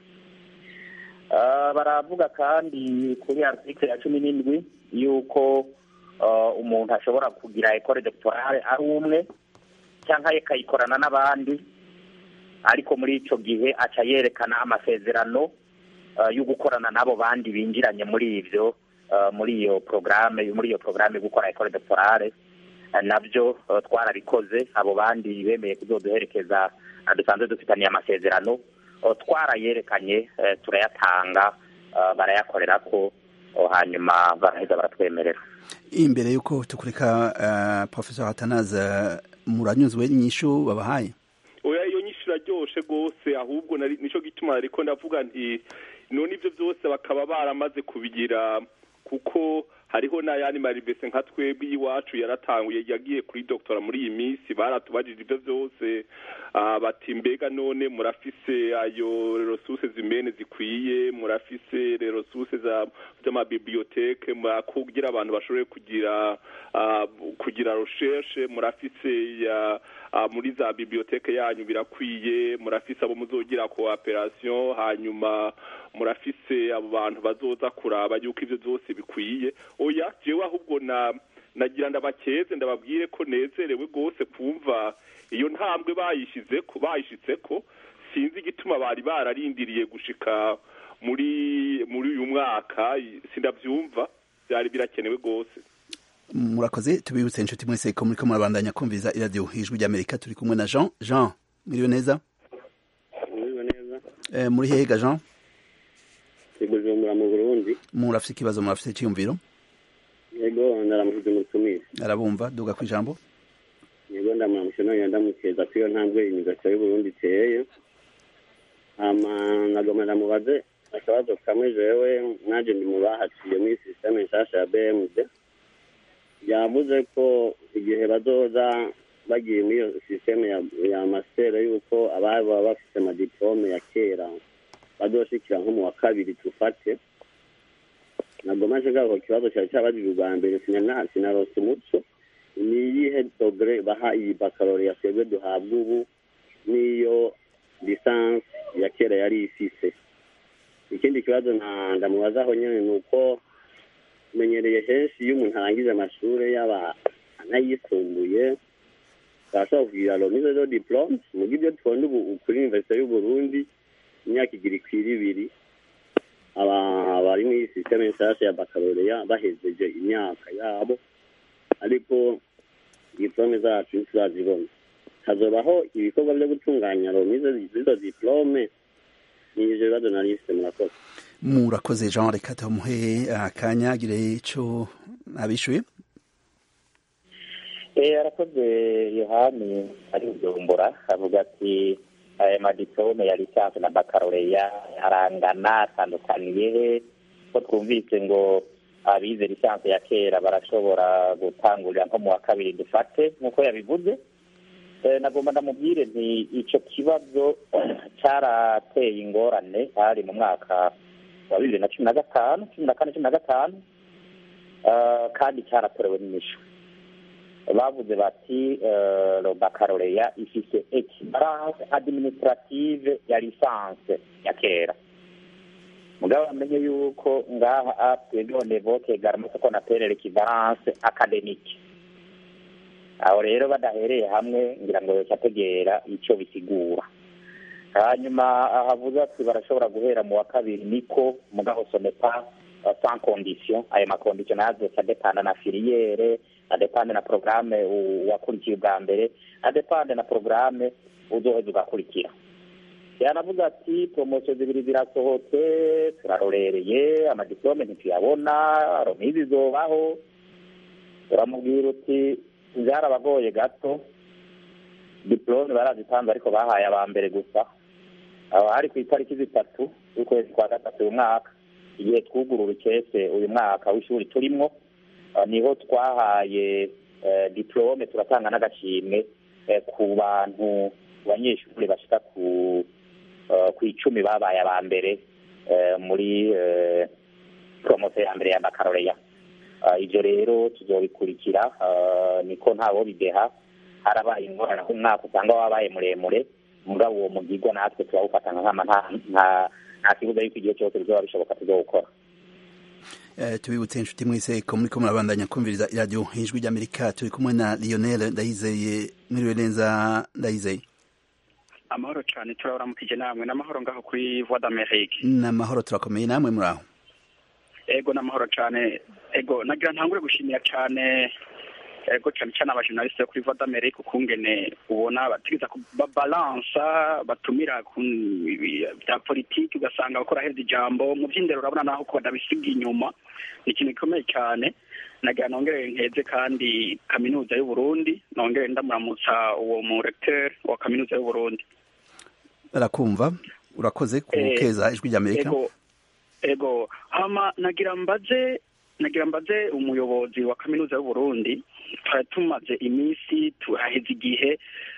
[SPEAKER 2] Ah, baravuga kandi kuri article ya cumi n'indwi yuko ah, umuntu ashobora kugira école doctorale ari umwe cyangwa akayikorana n'abandi ariko muri icyo gihe aca yerekana amasezerano uh, yo gukorana n'abo bandi binjiranye muri ibyo uh, muri iyo porogaramu muri iyo porogaramu yo gukora ekore doctorale Uh, nabyo uh, twarabikoze abo bandi bemeye kuzoduherekeza uh, dusanzwe dufitaniye amasezerano uh, twarayerekanye uh, turayatanga uh, barayakorera ko uh, hanyuma baraheza baratwemerera
[SPEAKER 1] imbere y'uko tukureka uh, professor hatanaza muranyuzwe n'inyishu babahaye
[SPEAKER 7] oya iyo nyinshi iraryoshe rwose ahubwo nari nicyo gituma ariko ndavuga nti none ibyo byose bakaba baramaze kubigira kuko hariho n'ayandi maribese nka twebwe iwacu yaratanguye yagiye kuri doctora muri iyi minsi baratubajije ibyo byose ah, bati mbega none murafise ayo resources zimene zikwiye murafise resources za z'amabiblioteke mura- kugira abantu bashobore kugira ah, kugira recherche murafise ya ah, muri za biblioteke yanyu birakwiye murafise abo muzogira cooperation hanyuma murafise abo bantu bazoza kuraba yuko ivyo byose bikwiye oya jewe ahubwo na nagira ndabakeze ndababwire ko nezerewe rwose kumva iyo ntambwe bayishizeko bayishitseko sinzi igituma bari bararindiriye gushika muri muri uyu mwaka sindavyumva byari birakenewe rwose
[SPEAKER 1] murakoze tubibutse inshuti mwese ko muriko murabandanya kumviza iradiyo ijwi ry'amerika turi kumwe na jean jean mwiriwe neza
[SPEAKER 8] Muriwe neza
[SPEAKER 1] eh, muri hega jean
[SPEAKER 8] i Bujumbura mu Burundi
[SPEAKER 1] murafise ikibazo murafise icyiyumviro
[SPEAKER 8] yego ndaramushyize umutumire
[SPEAKER 1] arabumva duga ku ijambo
[SPEAKER 8] yego ndamuramushe none ndamukeza ko iyo ntambwe imigaso y'uburundi iteye hama nagoma ndamubaze akabazo kamwe jewe naje ndi mu bahaciye muri sisiteme nshasha ya bmd yavuze ko igihe bazoza bagiye muri iyo sisiteme ya, ya mastere yuko ababa bafite amadiplome ya kera bazoshikira nko mu wa kabiri tufate nagomaje gako kibazo cyari cyabajije ubwa mbere sinana sinarose umuco ni iyihe dogere baha iyi bakaloriya twebwe duhabwa ubu n'iyo lisansi ya kera yari ifise ikindi kibazo nta ndamubazaho nyine ni uko menyereye henshi iyo umuntu arangije amashuri yaba anayisumbuye barashobora kugira romize do diplome muga ibyo tubona ubu kuri universite y'uburundi imyaka igira ikwira ibiri aba- abari muri sisiteme nshasha ya bakaloriya bahejeje imyaka yabo ariko diplome zacu ntituzazibona hazobaho ibikorwa byo gutunganya romize z'izo diplome ni ivyo bibazo nari mfise murakoze
[SPEAKER 1] murakoze jean reka tumuhe akanya agire ico abishuye
[SPEAKER 2] Eh, arakoze yohani ari bujumbura avuga ati aya madipome ya lisansi na bakaloreya arangana atandukaniye he ko twumvise ngo abize lisansi ya kera barashobora gutangurira nko mu wa kabiri dufate nk'uko yabivuze Eh, nagomba ndamubwire nti ico kibazo cyarateye ingorane hari mu mwaka wa bibiri na cumi na gatanu cumi na kane cumi na gatanu Eh, kandi cyaratorewe n'imisho bavuze bati eh, bakaloreya ifise equivalence administrative ya lisanse ya kera mugabo bamenye yuko ngaha twebwe au niveau kegarama ko na pere l'equivalence académique aho rero badahereye hamwe ngira ngo yocategera ico bisigura hanyuma ahavuze ati barashobora guhera mu wa kabiri niko mugabo sonepa sans condition ayo makondition nazo adepanda na filiere adepande na programme u- wakurikiye ubwa mbere adepande na programme uzoheza ugakurikira yanavuze ati promosiyo zibiri zirasohotse turarorereye amadiplome ntituyabona romizi zobaho uramubwira uti byarabagoye gato diplome barazitanze ariko bahaye aba mbere gusa aho hari ku itariki zitatu z'ukwezi kwa gatatu uyu mwaka igihe twugurura ikese uyu mwaka w'ishuri turimwo ah, niho twahaye eh, diplome turatanga n'agashimwe eh, ku bantu banyeshuri bashika ku eh, ku icumi babaye aba mbere eh, muri eh, promosiyo ya mbere ya bakaloreya Ah, ibyo rero tuzobikurikira ah, niko ntawo bideha harabaye ingorane aho umwaka usanga wabaye muremure mugabo uwo mugigwa natwe turawufata nkama nta nta nta kibuza yuko igihe cyose bizoba bishoboka tuzowukora
[SPEAKER 1] Eh, tubibutse inshuti mwese ko muriko murabandanya kumviriza iradiyo ijwi ry'amerika turi kumwe na lionel ndayizeye mwiriwe neza ndayizeye
[SPEAKER 9] amahoro cyane turabaramukije namwe n'amahoro ngaho kuri voix d'amerique
[SPEAKER 1] n'amahoro turakomeye namwe muri aho
[SPEAKER 9] ego n'amahoro cyane ego nagira ntangure gushimira cyane ego cyane cyane abajournaliste kuri voix d'amerique ukungene ubona bategeza babalansa batumira ku ibi- bya politiki ugasanga bakora heza ijambo mu by'indero urabona naho ko badabisiga inyuma ni ikintu gikomeye cyane nagira nongere nkeze kandi kaminuza y'u Burundi nongere ndamuramutsa uwo mu recteur wa kaminuza y'u Burundi
[SPEAKER 1] barakumva urakoze ku
[SPEAKER 9] Eh,
[SPEAKER 1] keza ijwi ry'amerika
[SPEAKER 9] ego ego hama nagira mbaze nagira mbaze umuyobozi wa kaminuza y'u Burundi twari tumaze iminsi tuhaheze igihe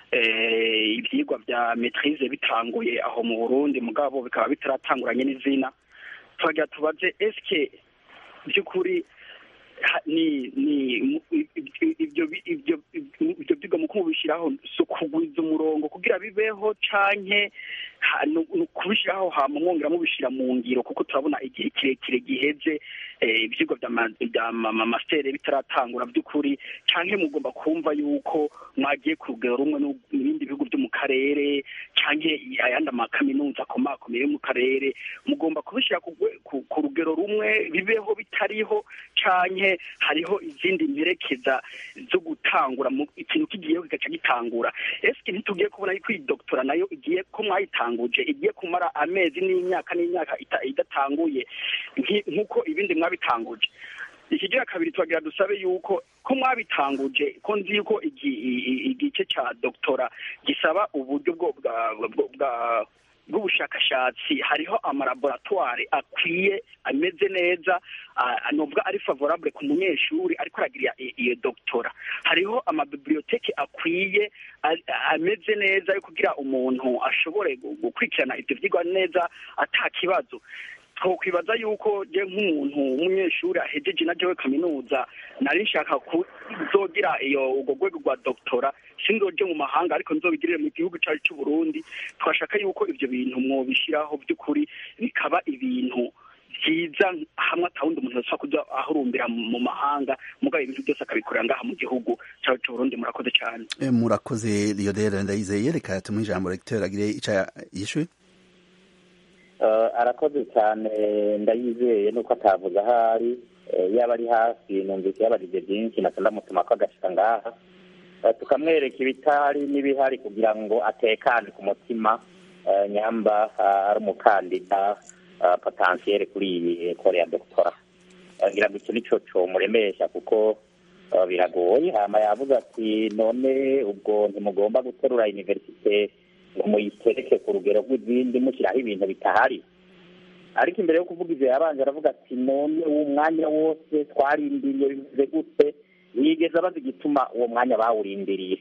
[SPEAKER 9] eh, ivyigwa vya maîtrise bitanguye aho mu Burundi mugabo bikaba bitaratanguranye n'izina twagira tubaze eske by'ukuri ha- ni ni mu- i- i- ibyo bi- ibyo ibyo byigwa mu kubishyiraho si ukugwiza umurongo kugira bibeho canke ha- ni ni ukubishyiraho hama mwongera mubishyira mu ngiro kuko turabona igihe kirekire giheze eh, ivyigwa vya ma- vya ma- ma- mastere bitaratangura by'ukuri canke mugomba kumva yuko mwagiye ku rugero rumwe no- n'ibindi bihugu byo mu karere canke ayandi amakaminuza akomakomeye yo mu karere mugomba kubishyira ku rwe- ku- ku rugero rumwe bibeho bitariho canke hariho izindi mperekeza zo gutangura mu ikintu kigiyeho kigaca gitangura eske ntitugiye kubona yuko iyi doktora nayo igiye ko mwayitanguje igiye kumara amezi n'imyaka n'imyaka ita- idatanguye nki- nk'uko ibindi mwabitanguje ikigira kabiri twagira dusabe yuko ko mwabitanguje ko nzi yuko igi- i- i- igice ca doktora gisaba uburyo bwo bwa bwa- bwa- bw'ubushakashatsi hariho amalaboratware akwiye ameze neza ah, novuga ari favorable ku munyeshuri ariko aragira i- iyo doktora hariho amabiblioteke akwiye a- ameze neza yo kugira umuntu ashobore gu- gukurikirana ivyo vyigwa neza ata kibazo twokwibaza yuko je nk'umuntu w'umunyeshuri ahejeje na jewe kaminuza nari nshaka kuzogira iyo urwo rwego rwa doktora sinzoje mu mahanga ariko nzobigirire mu gihugu cyacu cy'u Burundi twashaka yuko ivyo bintu mwobishiraho by'ukuri bikaba ibintu byiza hamwe atawundi umuntu ashobora kuja ahurumbira mu mu mahanga mugabo ibintu byose akabikorera ngaha mu gihugu cyacu cy'u Burundi murakoze cyane
[SPEAKER 1] Eh, murakoze lionel ndayizeye reka tumuhe ijambo recteur agire ico yishuye
[SPEAKER 2] Eh, arakoze cyane ndayizeye nuko atavuze ahari Eh, yaba ari hafi numvise yabarije byinshi naca ndamutuma ko agashika ngaha Eh, tukamwereka ibitari n'ibihari kugira ngo atekane ku mutima eh, nyamba ah, ari umukandida ah, potentiel kuri iyi ekole ya doktora Eh, ngira ngo icyo nico comuremesha kuko eh, biragoye hama yavuze ati none ubwo ntimugomba guterura universite ngo muyitereke ku rugero rw'izindi mushyiraho ibintu bitahari ariko imbere yo kuvuga ivyo yabanje aravuga ati none uwo mwanya wose twarindiriye bimeze gute ntiyigeze abaza igituma uwo mwanya bawurindiriye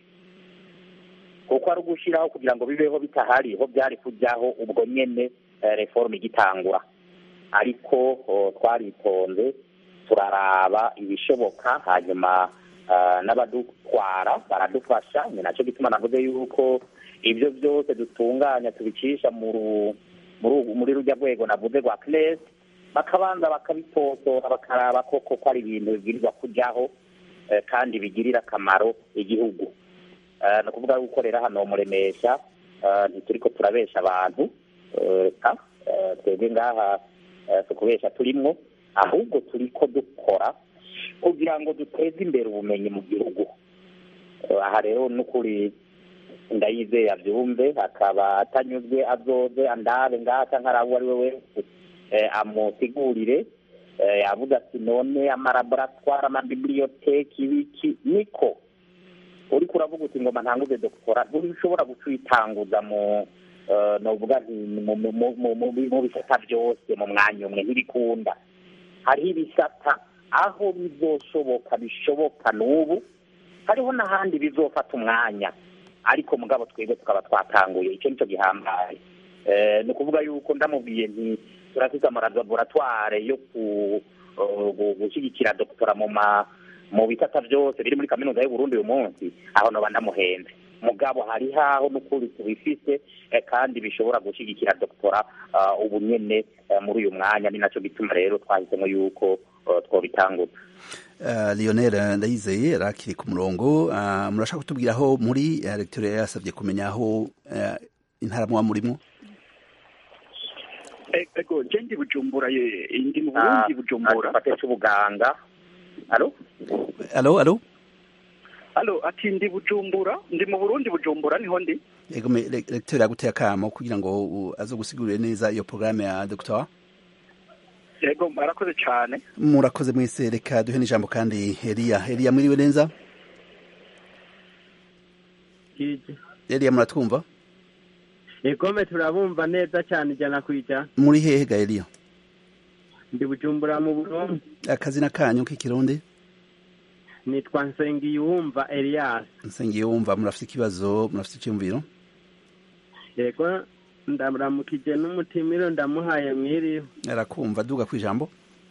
[SPEAKER 2] kuko ari ugushiraho kugira ngo bibeho bitahari ho byari kujyaho ubwo nyene eh, reforme igitangura ariko oh, twaritonze turaraba ibishoboka hanyuma ah, n'abadutwara baradufasha ni nacyo gituma navuze yuko ibyo byose dutunganya tubicisha mu ru- muri ubu- muri rujya rwego navuze rwa CNES bakabanza bakabitosora bakaraba koko ko ari ibintu bibwirizwa kujyaho eh, kandi bigirira akamaro igihugu Eh, ni ukuvuga yuko rero hano muremesha eh, ntituriko turabesha abantu eh, reka eh, twebwe ngaha eh, si ukubesha turimwo ahubwo turiko dukora kugira ngo duteze imbere ubumenyi mu gihugu Eh, aha rero n'ukuri ndayizeye abyumve akaba atanyuzwe azoze andabe ngaha canke araba uwo ari we wese eh, amusigurire Eh, yavuze ati none amalaboratware amabibliyoteki ibiki niko uriko uravuga uti ngoma ntanguze doktora ntushobora guca uyitanguza mu eh, novuga nti mu- mu- mu- mu- mu- mu bisata byose mu mwanya umwe ntibikunda hariho ibisata aho bizoshoboka bishoboka n'ubu hariho n'ahandi bizofata umwanya ariko mugabo twebwe tukaba twatanguye icyo nicyo gihambaye Eh, ni ukuvuga yuko ndamubwiye nti turafite amalaboratware yo ku eh, gu- gushyigikira doktora mu ma mu bisata byose biri muri kaminuza y'u Burundi uyu munsi aho noba ndamuhenze mugabo hari haho n'ukuri tubifise eh, kandi bishobora gushyigikira doktora ah, ubu nyene eh, muri uyu mwanya ni nacyo gituma rero twahisemo yuko eh, twobitanguza
[SPEAKER 1] Uh, Lionel Ndayizeye arakiri ku murongo uh, murashaka kutubwira aho muri uh, recteur yasabye kumenya aho uh, intara muba murimo
[SPEAKER 9] E- ego je ndi bujumbura ye ndi mu burundi bujumbura
[SPEAKER 2] afate c'ubuganga alo
[SPEAKER 1] alo alo
[SPEAKER 9] alo ati ndi bujumbura ndi mu burundi bujumbura niho ndi
[SPEAKER 1] yego me- le- recteur yaguteye akamo kugira ngo uh, aze gusigurire neza iyo programme ya docteur
[SPEAKER 9] yego murakoze cyane
[SPEAKER 1] murakoze mwese reka duhe n'ijambo kandi Elia Elia mwiriwe neza Elia muratwumva
[SPEAKER 10] egome turabumva neza cyane ijana ku ijana
[SPEAKER 1] muri hehe ga Elia
[SPEAKER 10] ndi bujumbura mu burundi
[SPEAKER 1] akazina kanyu k'ikirundi
[SPEAKER 10] nitwa nsengiyumva elias
[SPEAKER 1] nsengiyumva murafite ikibazo murafite icyumviro
[SPEAKER 10] yego ndaramukije n'umutimiro ndamuhaye mwiriwe
[SPEAKER 1] arakumva duga ku ijambo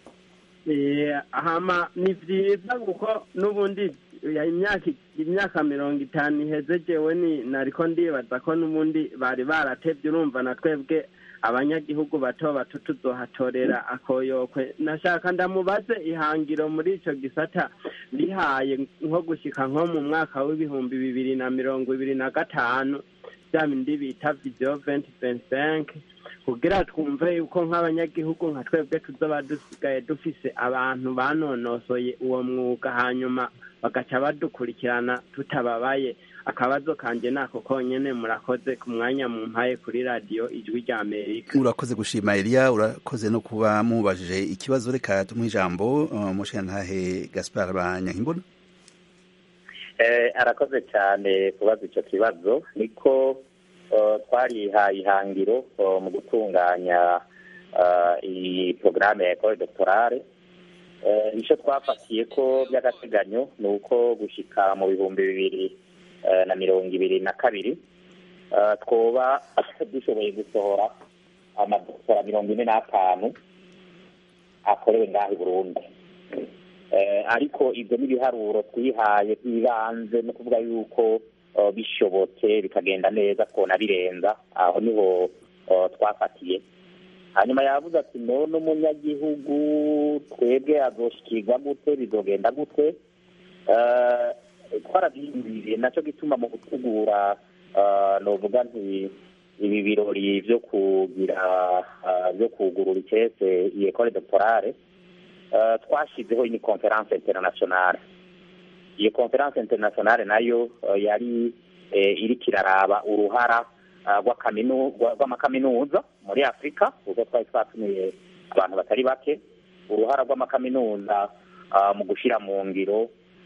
[SPEAKER 10] Eh, hama ni vyiza kuko n'ubundi ya imyaka imyaka mirongo itanu iheze jewe ni nariko ndibaza ko n'ubundi bari baratevye urumva na twebwe abanyagihugu bato bato tuzohatorera akoyokwe nashaka ndamubaze ihangiro muri ico gisata bihaye nko gushika nko mu mwaka w'ibihumbi bibiri na mirongo ibiri na gatanu vya bindi bita vision 2025 kugira twumve yuko nk'abanyagihugu nka twebwe tuzoba dusigaye dufise abantu banonosoye uwo mwuga hanyuma bagaca badukurikirana tutababaye akabazo kanje nako konyene murakoze ku mwanya mumpaye kuri radiyo ijwi rya amerika
[SPEAKER 1] urakoze gushima Elia urakoze no kuba mubajije ikibazo reka tumuhe ijambo uh, mushigantahe Gaspar Banyankimbona
[SPEAKER 2] Eh, arakoze cyane kubaza icyo kibazo niko eh, twarihaye ihangiro eh, mu gutunganya eh, iyi porogaramu ya ekole doctorale Eh, icyo twafatiye ko by'agateganyo ni uko gushyika mu bihumbi bibiri eh, na mirongo ibiri na kabiri eh, twoba dushoboye gusohora amadoktora mirongo ine n'atanu akorewe ngaha i burundi Eh, ariko ibyo n'ibiharuro twihaye by'ibanze no kuvuga yuko eh, bishobotse bikagenda neza twona birenza aho niho eh, twafatiye hanyuma yavuze ati none umunyagihugu twebwe azoshikirwa gute bizogenda gute Eh, twarabyiyumviriye nacyo gituma mu gutegura eh, novuga nti ibi birori byo kugira eh, byo kugurura icese iyi ekole doctorale Uh, twashyizeho iyi conference internationale iyo conference internationale nayo uh, yari eh, iriko iraraba uruhara uh, rw'akaminu- rwa- rw'amakaminuza muri afurika kuko twari twatumiye abantu batari bake uruhara rw'amakaminuza uh, mu gushyira mu ngiro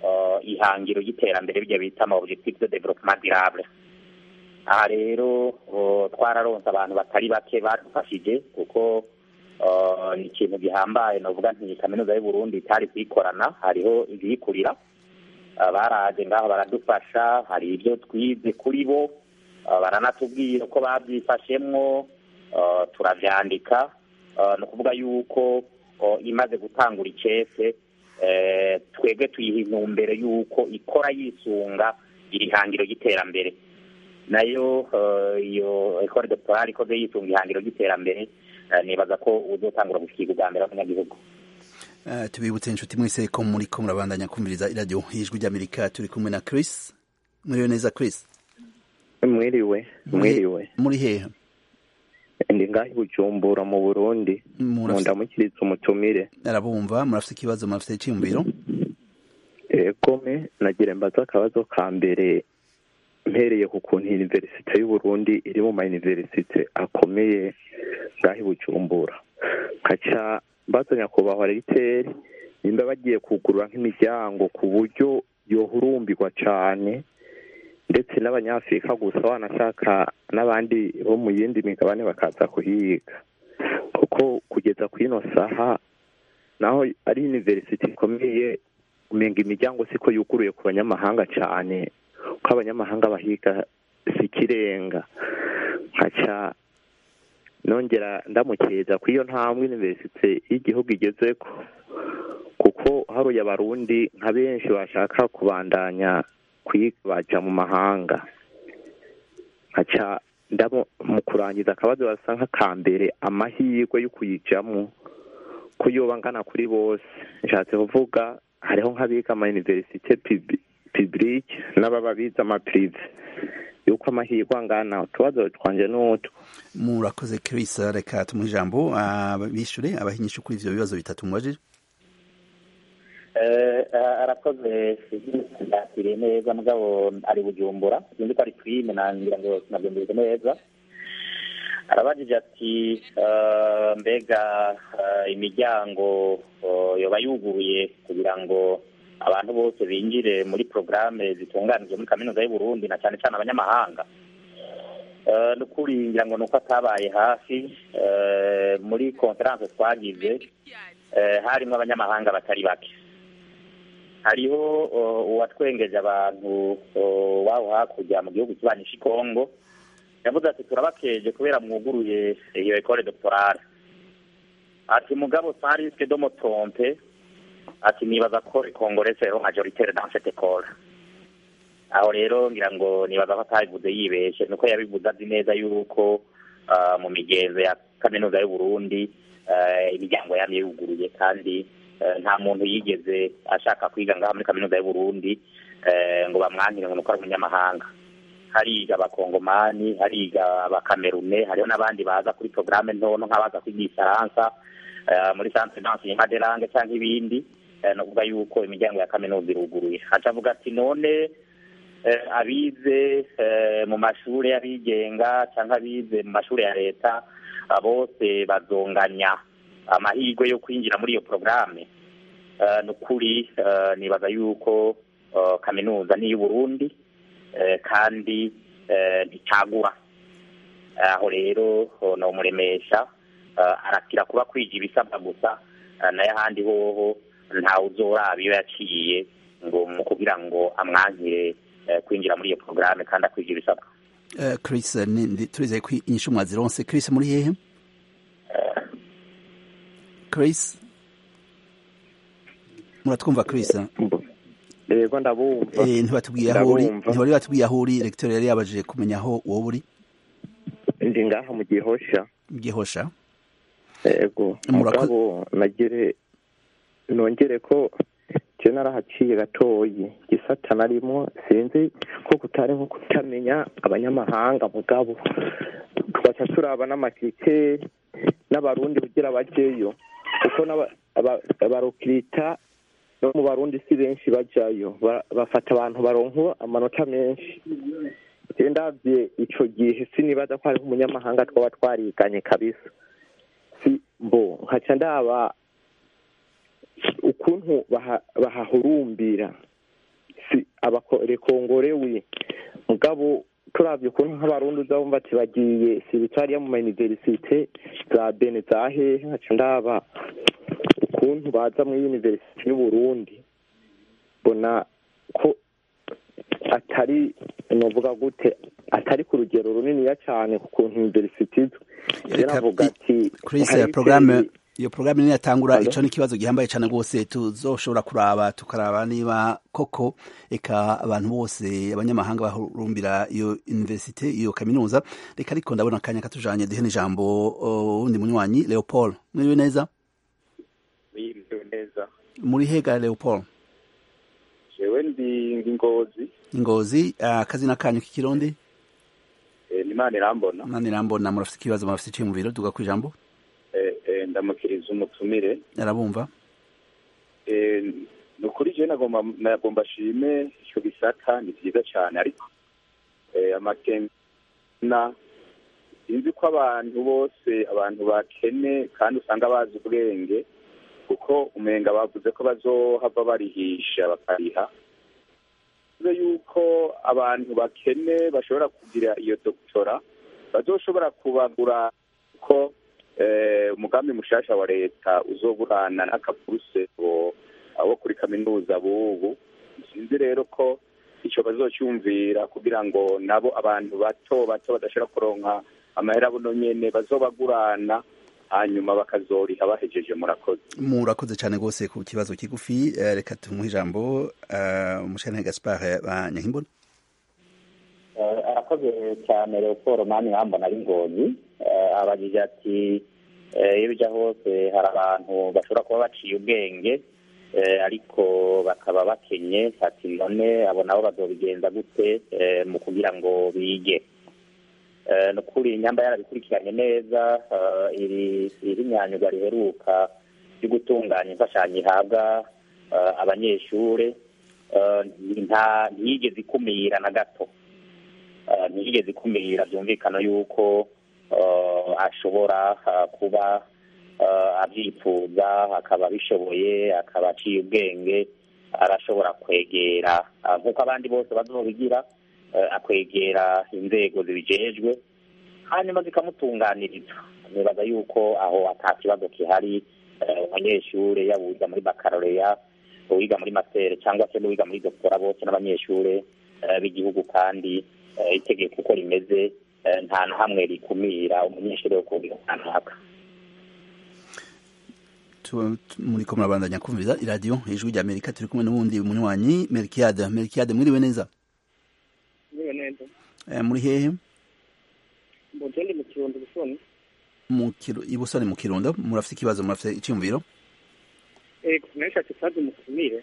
[SPEAKER 2] uh, ihangiro y'iterambere bijya bita ama objectif de développement durable aha rero uh, twararonse abantu batari bake badufashije kuko uh, ni ikintu gihambaye novuga nti kaminuza y'u Burundi itari kuyikorana hariho ibiyikurira uh, baraje ngaho baradufasha hari ibyo twize kuri bo uh, baranatubwira uko babyifashemwo uh, turavyandika uh, ni ukuvuga yuko uh, imaze gutangura icese eh, twebwe tuyiha intumbero yuko ikora yisunga iri hangiro ry'iterambere nayo eh, iyo ekore doctorale ikoze yisunga ihangiro ry'iterambere eh, nibaza ko uzotangura gushikirwa ubwa mbere abanyagihugu
[SPEAKER 1] Eh, tubibutse inshuti mwese ko muri ko murabandanya kumviriza iradiyo ijwi ry'amerika turi kumwe na chris mwiriwe neza chris
[SPEAKER 11] mwiriwe mwiriwe
[SPEAKER 1] muri hehe
[SPEAKER 11] ndi ngaho i bujumbura mu burundi
[SPEAKER 1] Murafise-
[SPEAKER 11] mu ndamukiriza umutumire
[SPEAKER 1] arabumva murafite ikibazo murafite icyiyumviro
[SPEAKER 11] egome nagira mbaza akabazo ka mbere mpereye ku kuntu universite y'uburundi iri mu mayuniversite akomeye ngaho i bujumbura nkaca mbaza nyakubahwa regiteri nimba bagiye kugurura nk'imiryango ku buryo yohurumbirwa cane ndetse n'abanyafurika gusa wanashaka n'abandi bo mu yindi migabane bakaza kuhiga kuko kugeza ku ino saha naho ari university ikomeye umenga imiryango siko yuguruye ku banyamahanga cyane ko abanyamahanga bahiga si ikirenga nkaca nongera ndamukeza ku iyo ntambwe university y'igihugu igezeko kuko haruye abarundi nka benshi bashaka kubandanya kwiga baja mu mahanga nkaca ndamo mu kurangiza akabazo basa nk'akambere amahirwe yo kuyijamo ko yoba angana kuri bose nshatse kuvuga hariho nk'abiga ama universite publique n'ababa bize ama prive yuko amahirwe angana utubazo twanje n'utwo
[SPEAKER 1] murakoze chris reka tumuhe ijambo ah, bishure abahinyisha kuri ivyo bibazo bitatu mubajije
[SPEAKER 2] Eh, eh, arakoze yakiriye neza mugabo ari bujumbura sinzi ko ari prime nangira ngo nabyumvise neza arabajije ati eh, mbega eh, imiryango eh, yoba yuguruye kugira ngo abantu bose binjire muri porogaramu zitunganijwe muri kaminuza y'u Burundi na cyane cyane abanyamahanga Eh, nukuri ngira ngo nuko atabaye hafi eh, muri konferanse twagize eh, harimo abanyamahanga batari bake hariho uh, uwatwengeje abantu uh, wabo hakurya mu gihugu kibanisha ikongo yavuze ati turabakeje kubera mwuguruye iyo ekole doctorale ati mugabo sans risque de me tromper ati nibaza ko congolais sero majoritaire dans cette école aho rero ngira ngo nibaza ko atabivuze yibeshe nuko yabivuze azi neza yuko uh, mu migenzo ya kaminuza y'u Burundi uh, imiryango yamye yuguruye kandi eh, nta muntu yigeze ashaka kwiga ngaha muri kaminuza y'u Burundi eh, ngo bamwankire ngo nuko ari umunyamahanga hariga abakongomani hariga abakamerune hariho n'abandi baza kuri porogaramu ntonto nk'abaza kwiga igifaransa eh, muri centre d'enseignement de langue cyangwa ibindi eh, no kuvuga yuko imiryango ya kaminuza iruguruye aca avuga ati none eh, abize eh, mu mashuri y'abigenga cyangwa abize mu mashuri ya leta ah, bose bazonganya amahirwe yo kwinjira muri iyo porogaramu eh, ni ukuri eh, nibaza yuko eh, kaminuza ni iy'uburundi eh, kandi eh, nticagura aho rero oh, nomuremesha eh, arakira kuba kwiga ibisabwa gusa eh, nayo ahandi hoho ntawe uzoraba iyo yaciye ngo mu kugira ngo amwankire eh, kwinjira muri iyo porogaramu kandi akwiga ibisabwa
[SPEAKER 1] Eh, chris ni- ndi- turizeye ko inyishu mwazironse chris muri hehe chris muratwumva chris
[SPEAKER 11] yego ndabumva
[SPEAKER 1] Eh, ntibatubwiye aho uri
[SPEAKER 11] Ndabumva.
[SPEAKER 1] ntibari batubwiye aho uri recteur yari yabajije kumenya aho wowe uri
[SPEAKER 11] ndi ngaha mu gihosha
[SPEAKER 1] gihosha
[SPEAKER 11] yego
[SPEAKER 1] Murako-
[SPEAKER 11] mugabo nagire nongere ko je narahaciye gatoyi gisata narimo sinzi ko kutari nko kutamenya abanyamahanga mugabo twaca turaba n'amakriteri n'abarundi kugira bajeyo kuko n'aba- aba- abarokirita no mu barundi si benshi bajayo Ba- bafata abantu baronka amanota menshi je ndavye ico gihe sinibaza ko hariho umunyamahanga twaba twariganye kabisa si mbo nkaca ndaba ukuntu baha- bahahurumbira si abakorekongorewe mugabo turabye ukuntu nk'abarundi uza wumva ati bagiye sibitariya mu mayuniverisite za bene za hehe nkaca ndaba ukuntu baza muri yuniverisite y'uburundi mbona ko atari novuga gute atari ku rugero runiniya cyane ku kuntu yuniverisite izwi rero avuga ati
[SPEAKER 1] Chris
[SPEAKER 11] hari
[SPEAKER 1] porogaramu
[SPEAKER 11] ikindi-
[SPEAKER 1] iyo porogaramu niyatangura
[SPEAKER 11] Hello?
[SPEAKER 1] ico ni ikibazo gihambaye cane rwose tuzoshobora kuraba tukaraba niba koko eka abantu bose abanyamahanga bahurumbira iyo universite iyo kaminuza reka ariko ndabona akanya katujanye duhe n'ijambo uh, wundi munywanyi leopold mwiriwe neza
[SPEAKER 12] biriwe neza
[SPEAKER 1] muri hega leopold
[SPEAKER 12] jewe ndi ndi ngozi
[SPEAKER 1] ingozi uh, akazina kanyu k'ikirundi
[SPEAKER 12] eh, nimana irambona
[SPEAKER 1] mani rambona murafite ikibazo murafite iciye mu biro duga kwijambo
[SPEAKER 12] eh, eh, ndamukiriza umutumire
[SPEAKER 1] arabumva
[SPEAKER 12] eh, ni ukuri jewe nagomba nagomba ashime ico gisata ni vyiza cane ariko eh, amakena sinzi ko abantu bose abantu bakene kandi usanga bazi ubwenge kuko umenga bavuze ko bazohava barihisha bakariha bivuze yuko abantu bakene bashobora kugira iyo doktora bazoshobora kubagura ko eh, umugambi mushasha wa leta uzoburana n'akaburuse abo kuri kaminuza bubu sinzi rero ko ico bazocyumvira kugira ngo nabo abantu bato bato badashobora kuronka amahera buno nyene bazobagurana hanyuma bakazoriha bahejeje murakoze
[SPEAKER 1] murakoze cyane rwose ku kibazo kigufi eh, reka tumuhe ijambo uh, umushana gaspard banyankimbona
[SPEAKER 2] Eh, arakoze cyane leopold mani nkambona ari ngozi Eh, abajije ati eh, iyo bija hose hari abantu bashobora kuba baciye ubwenge eh, ariko bakaba bakenye ati none abo nabo bazobigenza gute eh, mu kugira ngo bige Eh, ni ukuri inyamba yarabikurikiranye neza eh, iri iri nyanyuga riheruka ryo gutunganya imfashanyo ihabwa eh, abanyeshure eh, nta ntiyigeze ikumira na gato Eh, ntiyigeze ikumira byumvikana yuko eh, ashobora eh, kuba eh, abyifuza akaba abishoboye akaba aciye ubwenge arashobora kwegera eh, nk'uko abandi bose bazobigira eh, akwegera inzego zibijejwe hanyuma zikamutunganiriza nibaza yuko aho ata kibazo kihari eh, umunyeshure yaba uwiga muri bakaloreya uwiga muri masere cyangwa se n'uwiga muri doktora bose n'abanyeshure eh, b'igihugu kandi eh, itegeko uko rimeze eh, nta na hamwe rikumira umunyeshure wo kugira kanaka
[SPEAKER 1] Tu- tu- muriko murabandanya kumviriza iradiyo ijwi rya amerika turi kumwe n'uwundi munywanyi melkiade melkiade mwiriwe neza
[SPEAKER 13] niwe neza
[SPEAKER 1] eh, muri hehe
[SPEAKER 13] mbonje ndi mu kirundo busoni
[SPEAKER 1] mu Kiru- i busoni mu kirundo murafite ikibazo murafite icyumviro
[SPEAKER 13] ego nashatse kazi mutumire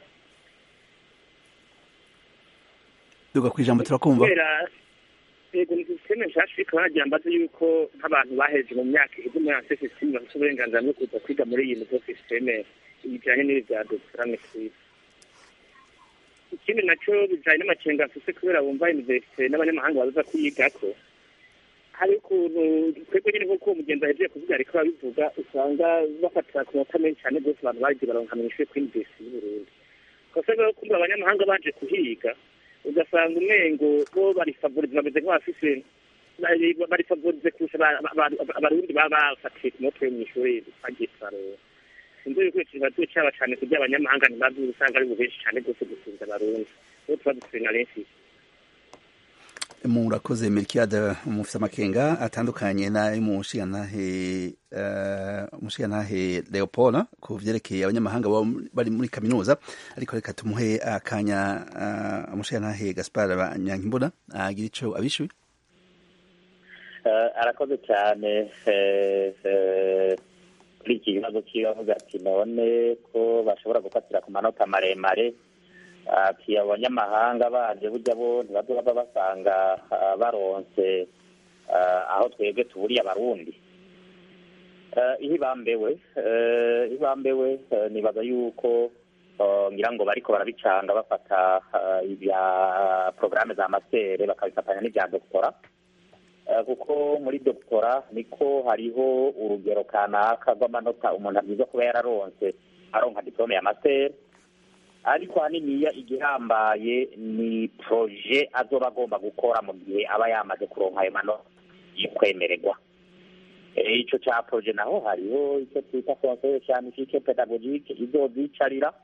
[SPEAKER 1] duga ku ijambo turakumva
[SPEAKER 13] kubera ego ni sisiteme nshasha ariko baragira mbaze yuko nk'abantu baheje mu myaka iheze muri anse sisiteme bafite uburenganzira bwo kuza kwiga muri iyi nivo sisiteme bijanye n'ibi bya doktorane kwisi ikindi naco bijanye n'amakenga mfise kubera bumva universite n'abanyamahanga baza kuyigako hari ukuntu twebwe nyine nk'uko uwo mugenzi ahejeje kuvuga ariko babivuga usanga bafatira ku manota menshi cyane rwose abantu bagiye baronka mu ishuri kuri universite y'uburundi ugasanga rero kumva abanyamahanga baje kuhiga ugasanga umengo bo barifavorize bameze nk'abafise bari- barifavorize kurusha aba- aba- aba- abarundi baba bafatiye ku mutwe mu ishuri bagiye kubarora sinzi yuko ico kibazo caba cane kugira abanyamahanga ntibazi usanga ari bubenshi cane rwose gusumvya abarundi rero tuba dufise na benshi
[SPEAKER 1] murakoze melkiade mufite amakenga atandukanye n'ay'umushigantahe uh, umushigantahe leopold ku vyerekeye abanyamahanga baba bari muri kaminuza ariko reka tumuhe akanya uh, umushigantahe gaspard banyankimbona agira ico abishuye
[SPEAKER 2] Eh, arakoze cyane eh, eh, kuri iki kibazo kiwe avuga ati none ko bashobora gufatira ku manota maremare ati abanyamahanga baje burya bo ntibazoba basanga ah, baronse ah, aho twebwe tuburiye abarundi Eh, iyo ibambewe eh, iyo ibambewe eh, nibaza yuko eh, ngira ngo bariko barabicanga bafata ah, ibya porogaramu za masere bakabifatanya n'ibya doktora Eh, kuko muri doktora niko hariho urugero kanaka rw'amanota umuntu abwirizwa kuba yararonse aronka diplome ya master ariko haniniya igihambaye ni proje azoba agomba gukora mu gihe aba yamaze kuronka ayo manota yo kwemererwa Eh, ico ca proje naho hariho icyo twita conseil scientifique pedagogique izozicarira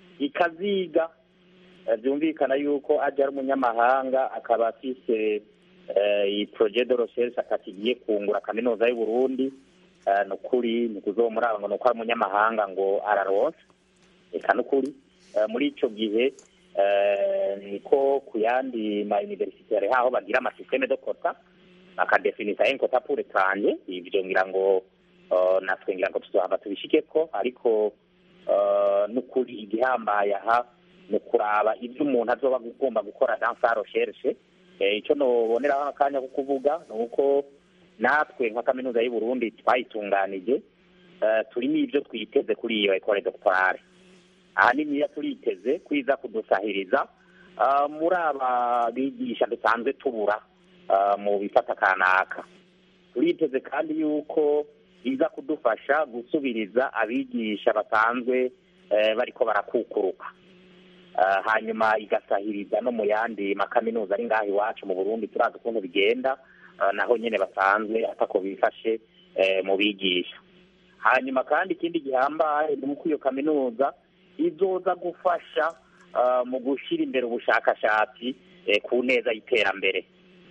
[SPEAKER 2] ikaziga Eh, byumvikana yuko aje ari umunyamahanga akaba afise eh, iyi projet de recherche akatigiye kungura kaminuza y'u Burundi Eh, ni ukuri ni kuzomuraba ngo ni uko ari umunyamahanga ngo araronse eka ni ukuri Eh, muri ico gihe eh, niko ku yandi ma universitaire haho bagira amasysteme de quota bakadefinisa un quota pour étranger ivyo ngira ngo eh, natwe ngira ngo tuzohava tubishikeko ariko eh, n'ukuri igihambaye aha ni ukuraba ibyo umuntu azoba agomba gukora dans sa recherche Eh, ico noboneraho akanya ko kuvuga ni uko natwe nka kaminuza y'u Burundi twayitunganije eh, turimo ibyo twiteze kuri iyo ecole doctorale ahanini iyo turiteze kwiza kudusahiriza ah, muri aba bigisha dusanzwe tubura ah, mu bifata kanaka turiteze kandi yuko iza kudufasha gusubiriza abigisha basanzwe eh, bariko barakukuruka Ah, hanyuma igasahiriza no mu yandi makaminuza ari ngaha iwacu mu burundi turazi ukuntu bigenda ah, naho nyene basanzwe atako bifashe eh, mu bigisha hanyuma kandi ikindi gihambaye ni uko iyo kaminuza izoza gufasha ah, mu gushyira imbere ubushakashatsi eh, ku neza y'iterambere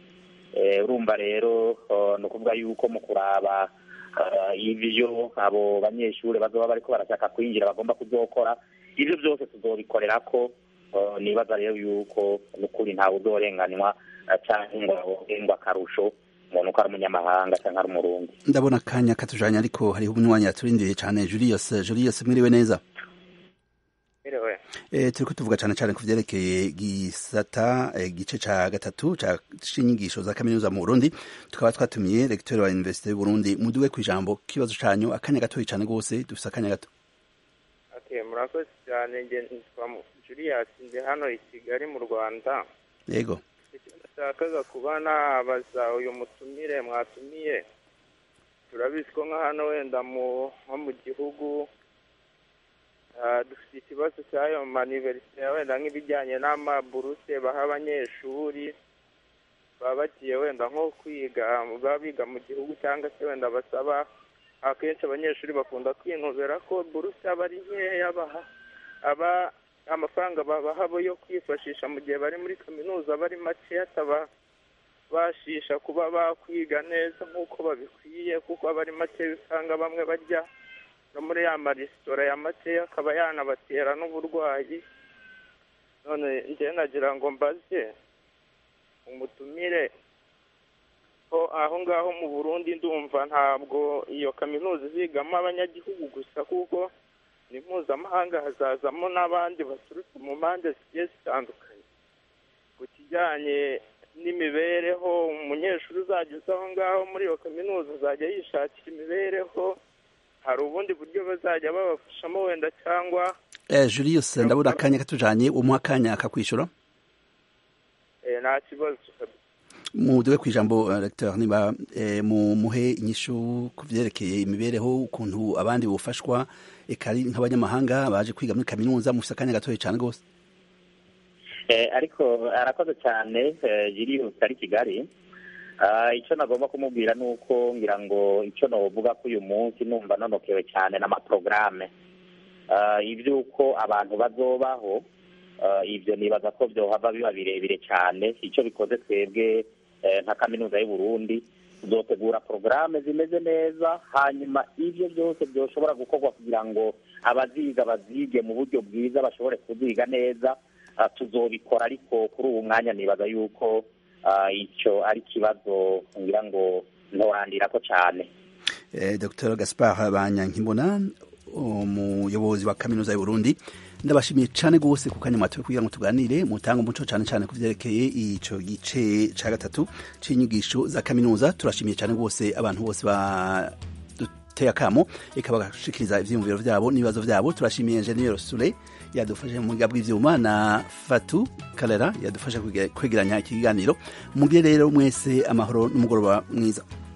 [SPEAKER 2] Eh, urumva rero ah, ni ukuvuga yuko mu kuraba ah, ivyo abo banyeshuri bazoba bariko barashaka kwinjira bagomba kuzokora ivyo byose tuzobikorera ko ah, nibaza rero yuko nukuri ntawe uzorenganywa ah, canke ngo ahorengwe akarusho umuntu uko ari umunyamahanga canke ari umurundi
[SPEAKER 1] ndabona akanya katujanye ariko hariho umwanya yaturindiriye cyane Julius Julius mwiriwe neza
[SPEAKER 14] Miriwe.
[SPEAKER 1] E, turiko tuvuga cyane cyane ku vyerekeye gisata e, gice ca gatatu ca c'inyigisho za kaminuza mu Burundi tukaba twatumiye recteur wa Université y'u Burundi muduwe ku ijambo kibazo canyu akanya gatoyi cyane gose dufise akanya gato
[SPEAKER 14] Okay, murakoze cyane nge nitwa Mu- Julius ndi hano i Kigali mu Rwanda
[SPEAKER 1] yego
[SPEAKER 14] icyo nashakaga kuba nabaza uyu mutumire mwatumiye turabizi ko nka hano wenda mu nko mu gihugu ah, dufite ikibazo cy'ayo maniverisite wenda nk'ibijyanye n'amaburuse baha abanyeshuri baba bagiye wenda nko kwiga baba biga mu gihugu cyangwa se wenda basaba akenshi abanyeshuri bakunda kwinubera ko buruse aba ari nkeya baha aba amafaranga babaha bo yo kwifashisha mu gihe bari muri kaminuza aba ari make atabashisha kuba bakwiga neza nk'uko babikwiye kuko aba ari make usanga bamwe bajya no muri ya maresitora ya makeya akaba yanabatera n'uburwayi none njyewe nagira ngo mbaze umutumire ko aho ngaho mu burundi ndumva ntabwo iyo kaminuza izigamo abanyagihugu gusa kuko ni mpuzamahanga hazazamo n'abandi baturutse mu mpande zigiye zitandukanye ku kijyanye n'imibereho umunyeshuri uzajya uza aho ngaho muri iyo kaminuza azajya yishakira imibereho hari ubundi buryo bazajya babafashamo wenda cyangwa
[SPEAKER 1] eh, Julius ndabona akanya katujanye umuha akanya akakwishura
[SPEAKER 14] eh, nta kibazo
[SPEAKER 1] muduwe ku ijambo uh, recteur niba eh, mu muhe inyishu ku vyerekeye imibereho ukuntu abandi bufashwa eka ari nk'abanyamahanga baje kwiga muri kaminuza mufise akanya gatoyi cyane gose
[SPEAKER 2] Eh, ariko arakoze cyane eh, Julius ari Kigali Ah, icyo nagomba kumubwira ni uko ngira ngo icyo novuga ko uyu munsi numva nonokewe cyane n'amaporogaramu Ah, iby'uko abantu bazobaho ah, ibyo nibaza ko byohava biba birebire cyane icyo bikoze twebwe eh, nka kaminuza y'u Burundi tuzotegura porogaramu zimeze neza hanyuma ibyo byose byoshobora gukorwa kugira ngo abaziga bazige mu buryo bwiza bashobore kuziga neza ah, tuzobikora ariko kuri ubu mwanya nibaza yuko ah, icyo ari ikibazo ngira ngo ntorandirako cyane
[SPEAKER 1] eh, Dr Gaspard Banyankimbona umuyobozi wa kaminuza y'u Burundi ndabashimiye cyane gose ku kanya mwatoye kugira ngo tuganire mutanga umuco cyane cyane ku vyerekeye ico gice ca gatatu c'inyigisho za kaminuza turashimiye cyane gose abantu bose ba duteye akamo eka bagashikiriza ivyiyumviro vyabo n'ibibazo vyabo turashimiye Engineer Sule yadufashe mu bwiga bw'ivyuma na Fatu Kalera yadufashe kwegeranya ikiganiro mugire rero mwese amahoro n'umugoroba mwiza